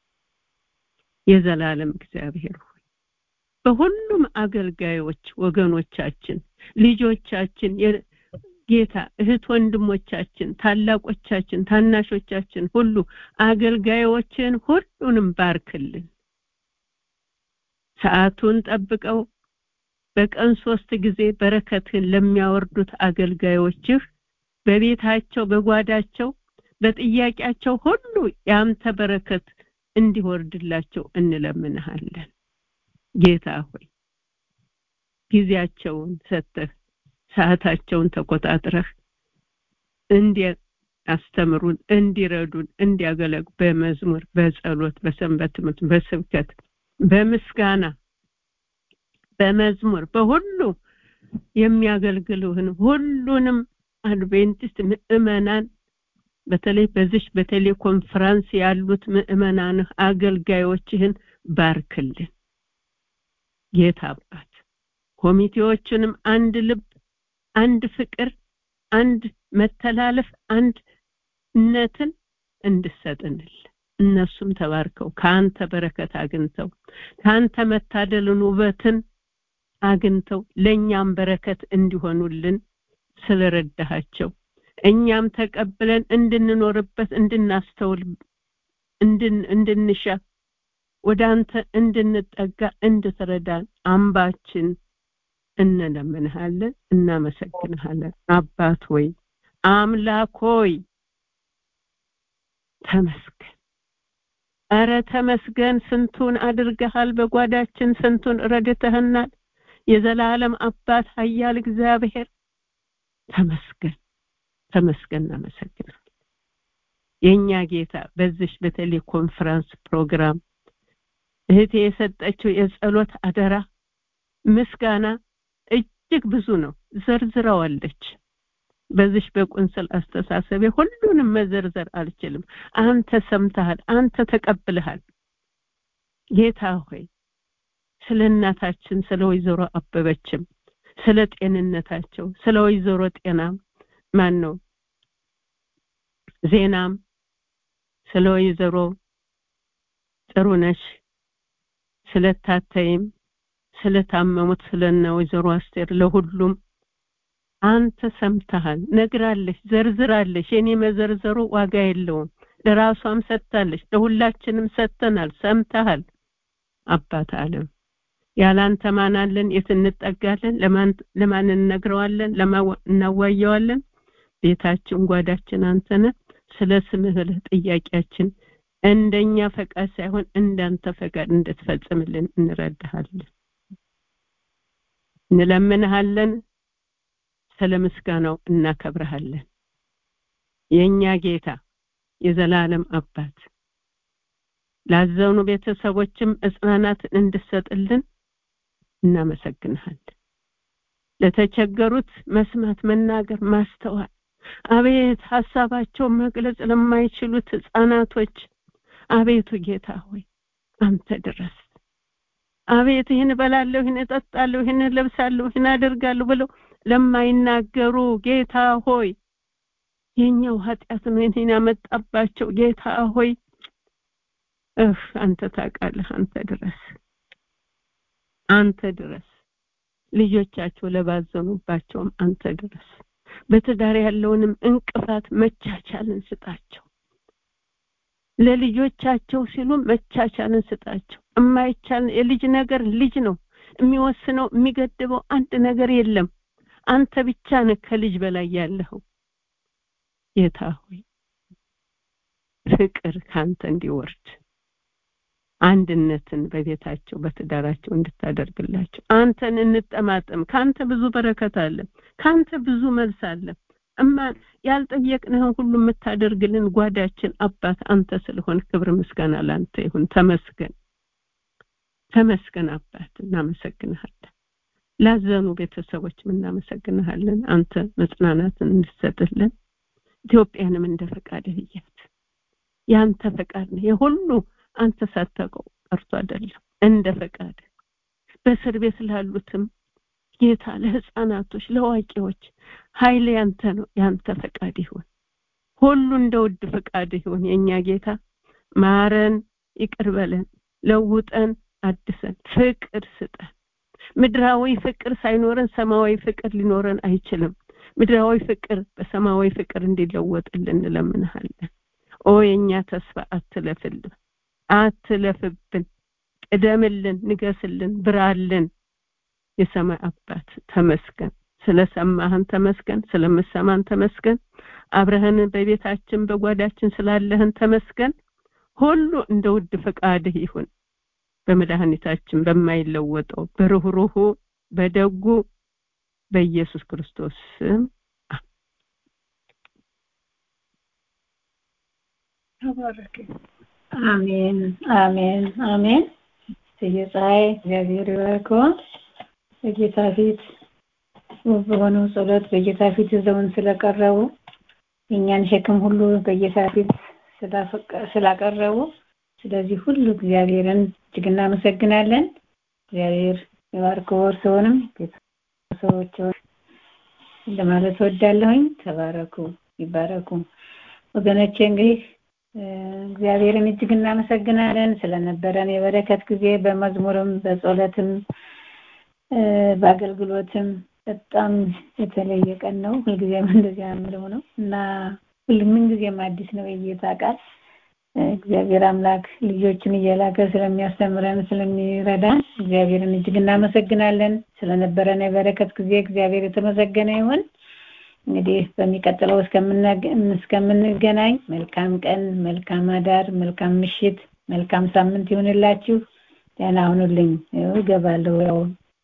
የዘላለም እግዚአብሔር ሆይ በሁሉም አገልጋዮች ወገኖቻችን ልጆቻችን ጌታ እህት ወንድሞቻችን ታላቆቻችን ታናሾቻችን ሁሉ አገልጋዮችን ሁሉንም ባርክልን ሰዓቱን ጠብቀው በቀን ሶስት ጊዜ በረከትን ለሚያወርዱት አገልጋዮችህ በቤታቸው በጓዳቸው በጥያቄያቸው ሁሉ ያንተ በረከት እንዲወርድላቸው እንለምንሃለን ጌታ ሆይ ጊዜያቸውን ሰጥተህ ሰዓታቸውን ተቆጣጥረህ እንዲያስተምሩን እንዲረዱን እንዲያገለግ በመዝሙር በጸሎት በሰንበት ትምህርት በስብከት በምስጋና በመዝሙር በሁሉ የሚያገልግሉህን ሁሉንም አድቬንቲስት ምእመናን በተለይ በዚህ በቴሌኮንፈረንስ ያሉት ምእመናንህ አገልጋዮችህን ባርክልን ጌታ አባት ኮሚቴዎቹንም አንድ ልብ አንድ ፍቅር አንድ መተላለፍ አንድነትን እንድሰጥንል እነሱም ተባርከው ከአንተ በረከት አግኝተው ከአንተ መታደልን ውበትን አግኝተው ለእኛም በረከት እንዲሆኑልን ስለረዳሃቸው እኛም ተቀብለን እንድንኖርበት እንድናስተውል እንድንሻ ወደ አንተ እንድንጠጋ እንድትረዳን አምባችን እንለምንሃለን እናመሰግንሃለን አባት ሆይ አምላክ ሆይ ተመስገን እረ ተመስገን ስንቱን አድርገሃል በጓዳችን ስንቱን ረድተህናል የዘላለም አባት ሀያል እግዚአብሔር ተመስገን ተመስገን እናመሰግናለን የእኛ ጌታ በዚህ በቴሌ ኮንፈረንስ ፕሮግራም እህቴ የሰጠችው የጸሎት አደራ ምስጋና እጅግ ብዙ ነው ዘርዝረዋለች በዚህ በቁንስል አስተሳሰቤ ሁሉንም መዘርዘር አልችልም አንተ ሰምተሃል አንተ ተቀብለሃል ጌታ ሆይ ስለ እናታችን ስለ ወይዘሮ አበበችም ስለ ጤንነታቸው ስለ ወይዘሮ ጤናም ማን ነው ዜናም ስለ ወይዘሮ ጥሩነሽ ስለታተይም ስለታመሙት ስለነ ወይዘሮ አስቴር ለሁሉም አንተ ሰምተሃል ነግራለች ዘርዝራለች የኔ መዘርዘሩ ዋጋ የለውም ለራሷም ሰጥታለች ለሁላችንም ሰጥተናል ሰምተሃል አባት አለም ያላንተ ማን አለን የት እንጠጋለን ለማን ለማን እንነግረዋለን እናዋየዋለን ቤታችን ጓዳችን አንተነ ስለ ስምህ ጥያቄያችን እንደኛ ፈቃድ ሳይሆን እንዳንተ ፈቃድ እንድትፈጽምልን እንረዳሃለን እንለምንሃለን ስለ ምስጋናው እናከብረሃለን የኛ ጌታ የዘላለም አባት ላዘኑ ቤተሰቦችም እጽናናትን እንድሰጥልን እናመሰግንሃለን ለተቸገሩት መስማት መናገር ማስተዋል አቤት ሀሳባቸው መግለጽ ለማይችሉት ህፃናቶች አቤቱ ጌታ ሆይ አንተ ድረስ አቤት ይህን እበላለሁ ይህን እጠጣለሁ ይህን ለብሳለሁ ይህን አደርጋለሁ ብለው ለማይናገሩ ጌታ ሆይ የኛው ኃጢአት ነው ይህን ያመጣባቸው ጌታ ሆይ እህ አንተ ታውቃለህ አንተ ድረስ አንተ ድረስ ልጆቻቸው ለባዘኑባቸውም አንተ ድረስ በትዳር ያለውንም እንቅፋት መቻቻልን ስጣቸው ለልጆቻቸው ሲሉ መቻቻልን ስጣቸው የማይቻል የልጅ ነገር ልጅ ነው የሚወስነው የሚገድበው አንድ ነገር የለም አንተ ብቻ ነህ ከልጅ በላይ ያለኸው ጌታ ሆይ ፍቅር ካንተ እንዲወርድ አንድነትን በቤታቸው በትዳራቸው እንድታደርግላቸው አንተን እንጠማጠም ካንተ ብዙ በረከት አለ ካንተ ብዙ መልስ አለ እማ ያልጠየቅንህን ሁሉ የምታደርግልን ጓዳችን አባት አንተ ስለሆን ክብር ምስጋና ላንተ ይሁን ተመስገን ተመስገን አባት እናመሰግንሃለን ላዘኑ ቤተሰቦችም እናመሰግንሃለን አንተ መጽናናትን እንድሰጥልን ኢትዮጵያንም እንደ ፈቃድህ እያት ያንተ ፈቃድ ነው የሁሉ አንተ ሳታውቀው ቀርቶ አይደለም እንደ ፈቃድ በእስር ቤት ላሉትም ጌታ ለህፃናቶች ለዋቂዎች ኃይል ያንተ ነው ያንተ ፈቃድ ይሁን ሁሉ እንደ ውድ ፈቃድ ይሁን የኛ ጌታ ማረን ይቅር በለን ለውጠን አድሰን ፍቅር ስጠን ምድራዊ ፍቅር ሳይኖረን ሰማያዊ ፍቅር ሊኖረን አይችልም ምድራዊ ፍቅር በሰማያዊ ፍቅር እንዲለወጥልን እንለምንሃለን ኦ የኛ ተስፋ አትለፍልን አትለፍብን ቅደምልን ንገስልን ብራልን የሰማይ አባት ተመስገን ስለሰማህን ተመስገን ስለምሰማን ተመስገን አብረህን በቤታችን በጓዳችን ስላለህን ተመስገን ሁሉ እንደ ውድ ፈቃድህ ይሁን በመድኃኒታችን በማይለወጠው በርህሩሁ በደጉ በኢየሱስ ክርስቶስ ስም አሜን አሜን አሜን የፀሐይ እግዚአብሔር ይባርከው በጌታ ፊት ውብ በሆነው ጸሎት በጌታ ፊት ይዘውን ስለቀረቡ የእኛን ሸክም ሁሉ በጌታ ፊት ስላቀረቡ ስለዚህ ሁሉ እግዚአብሔርን እጅግ እናመሰግናለን እግዚአብሔር የባርከው እርስዎንም ሰዎች ለማለት ወዳለሁኝ ተባረኩ ይባረኩ ወገኖቼ እንግዲህ እግዚአብሔርን እጅግ እናመሰግናለን ስለነበረን የበረከት ጊዜ በመዝሙርም በጸሎትም በአገልግሎትም በጣም የተለየ ቀን ነው ሁልጊዜም እንደዚያ የምለው ነው እና ሁሉምን ጊዜም አዲስ ነው የጌታ ቃል እግዚአብሔር አምላክ ልጆችን እየላከ ስለሚያስተምረን ስለሚረዳን እግዚአብሔርን እጅግ እናመሰግናለን ስለነበረን የበረከት ጊዜ እግዚአብሔር የተመሰገነ ይሁን እንግዲህ በሚቀጥለው እስከምንገናኝ መልካም ቀን መልካም አዳር መልካም ምሽት መልካም ሳምንት ይሁንላችሁ ደህና ሁኑልኝ እገባለሁ ያው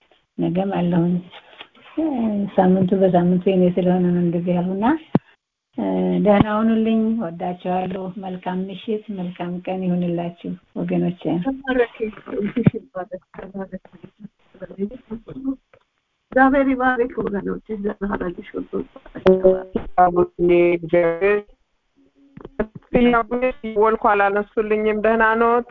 ነገም አለሁኝ ሳምንቱ በሳምንቱ የኔ ስለሆነ ነው እንደዚህ ያሉና ደህና ሁኑልኝ። ወዳችኋለሁ። መልካም ምሽት፣ መልካም ቀን ይሁንላችሁ ወገኖቼ። እግዚአብሔር ይባርክ ወገኖች። ዘናረግሽ ሁሉ አቡዬ እግዚአብሔር አቡዬ ወልኩ አላነሱልኝም። ደህና ኖት?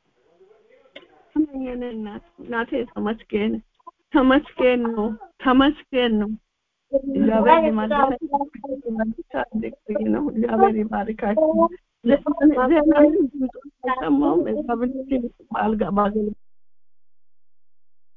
የኔ እናት እናቴ ተመስገን ተመስገን ነው ተመስገን ነው። እግዚአብሔር ይመልሳችሁ ነው። እግዚአብሔር ይባርካችሁ። ዜና ሰማሁም እግዚአብሔር አልጋ ባገል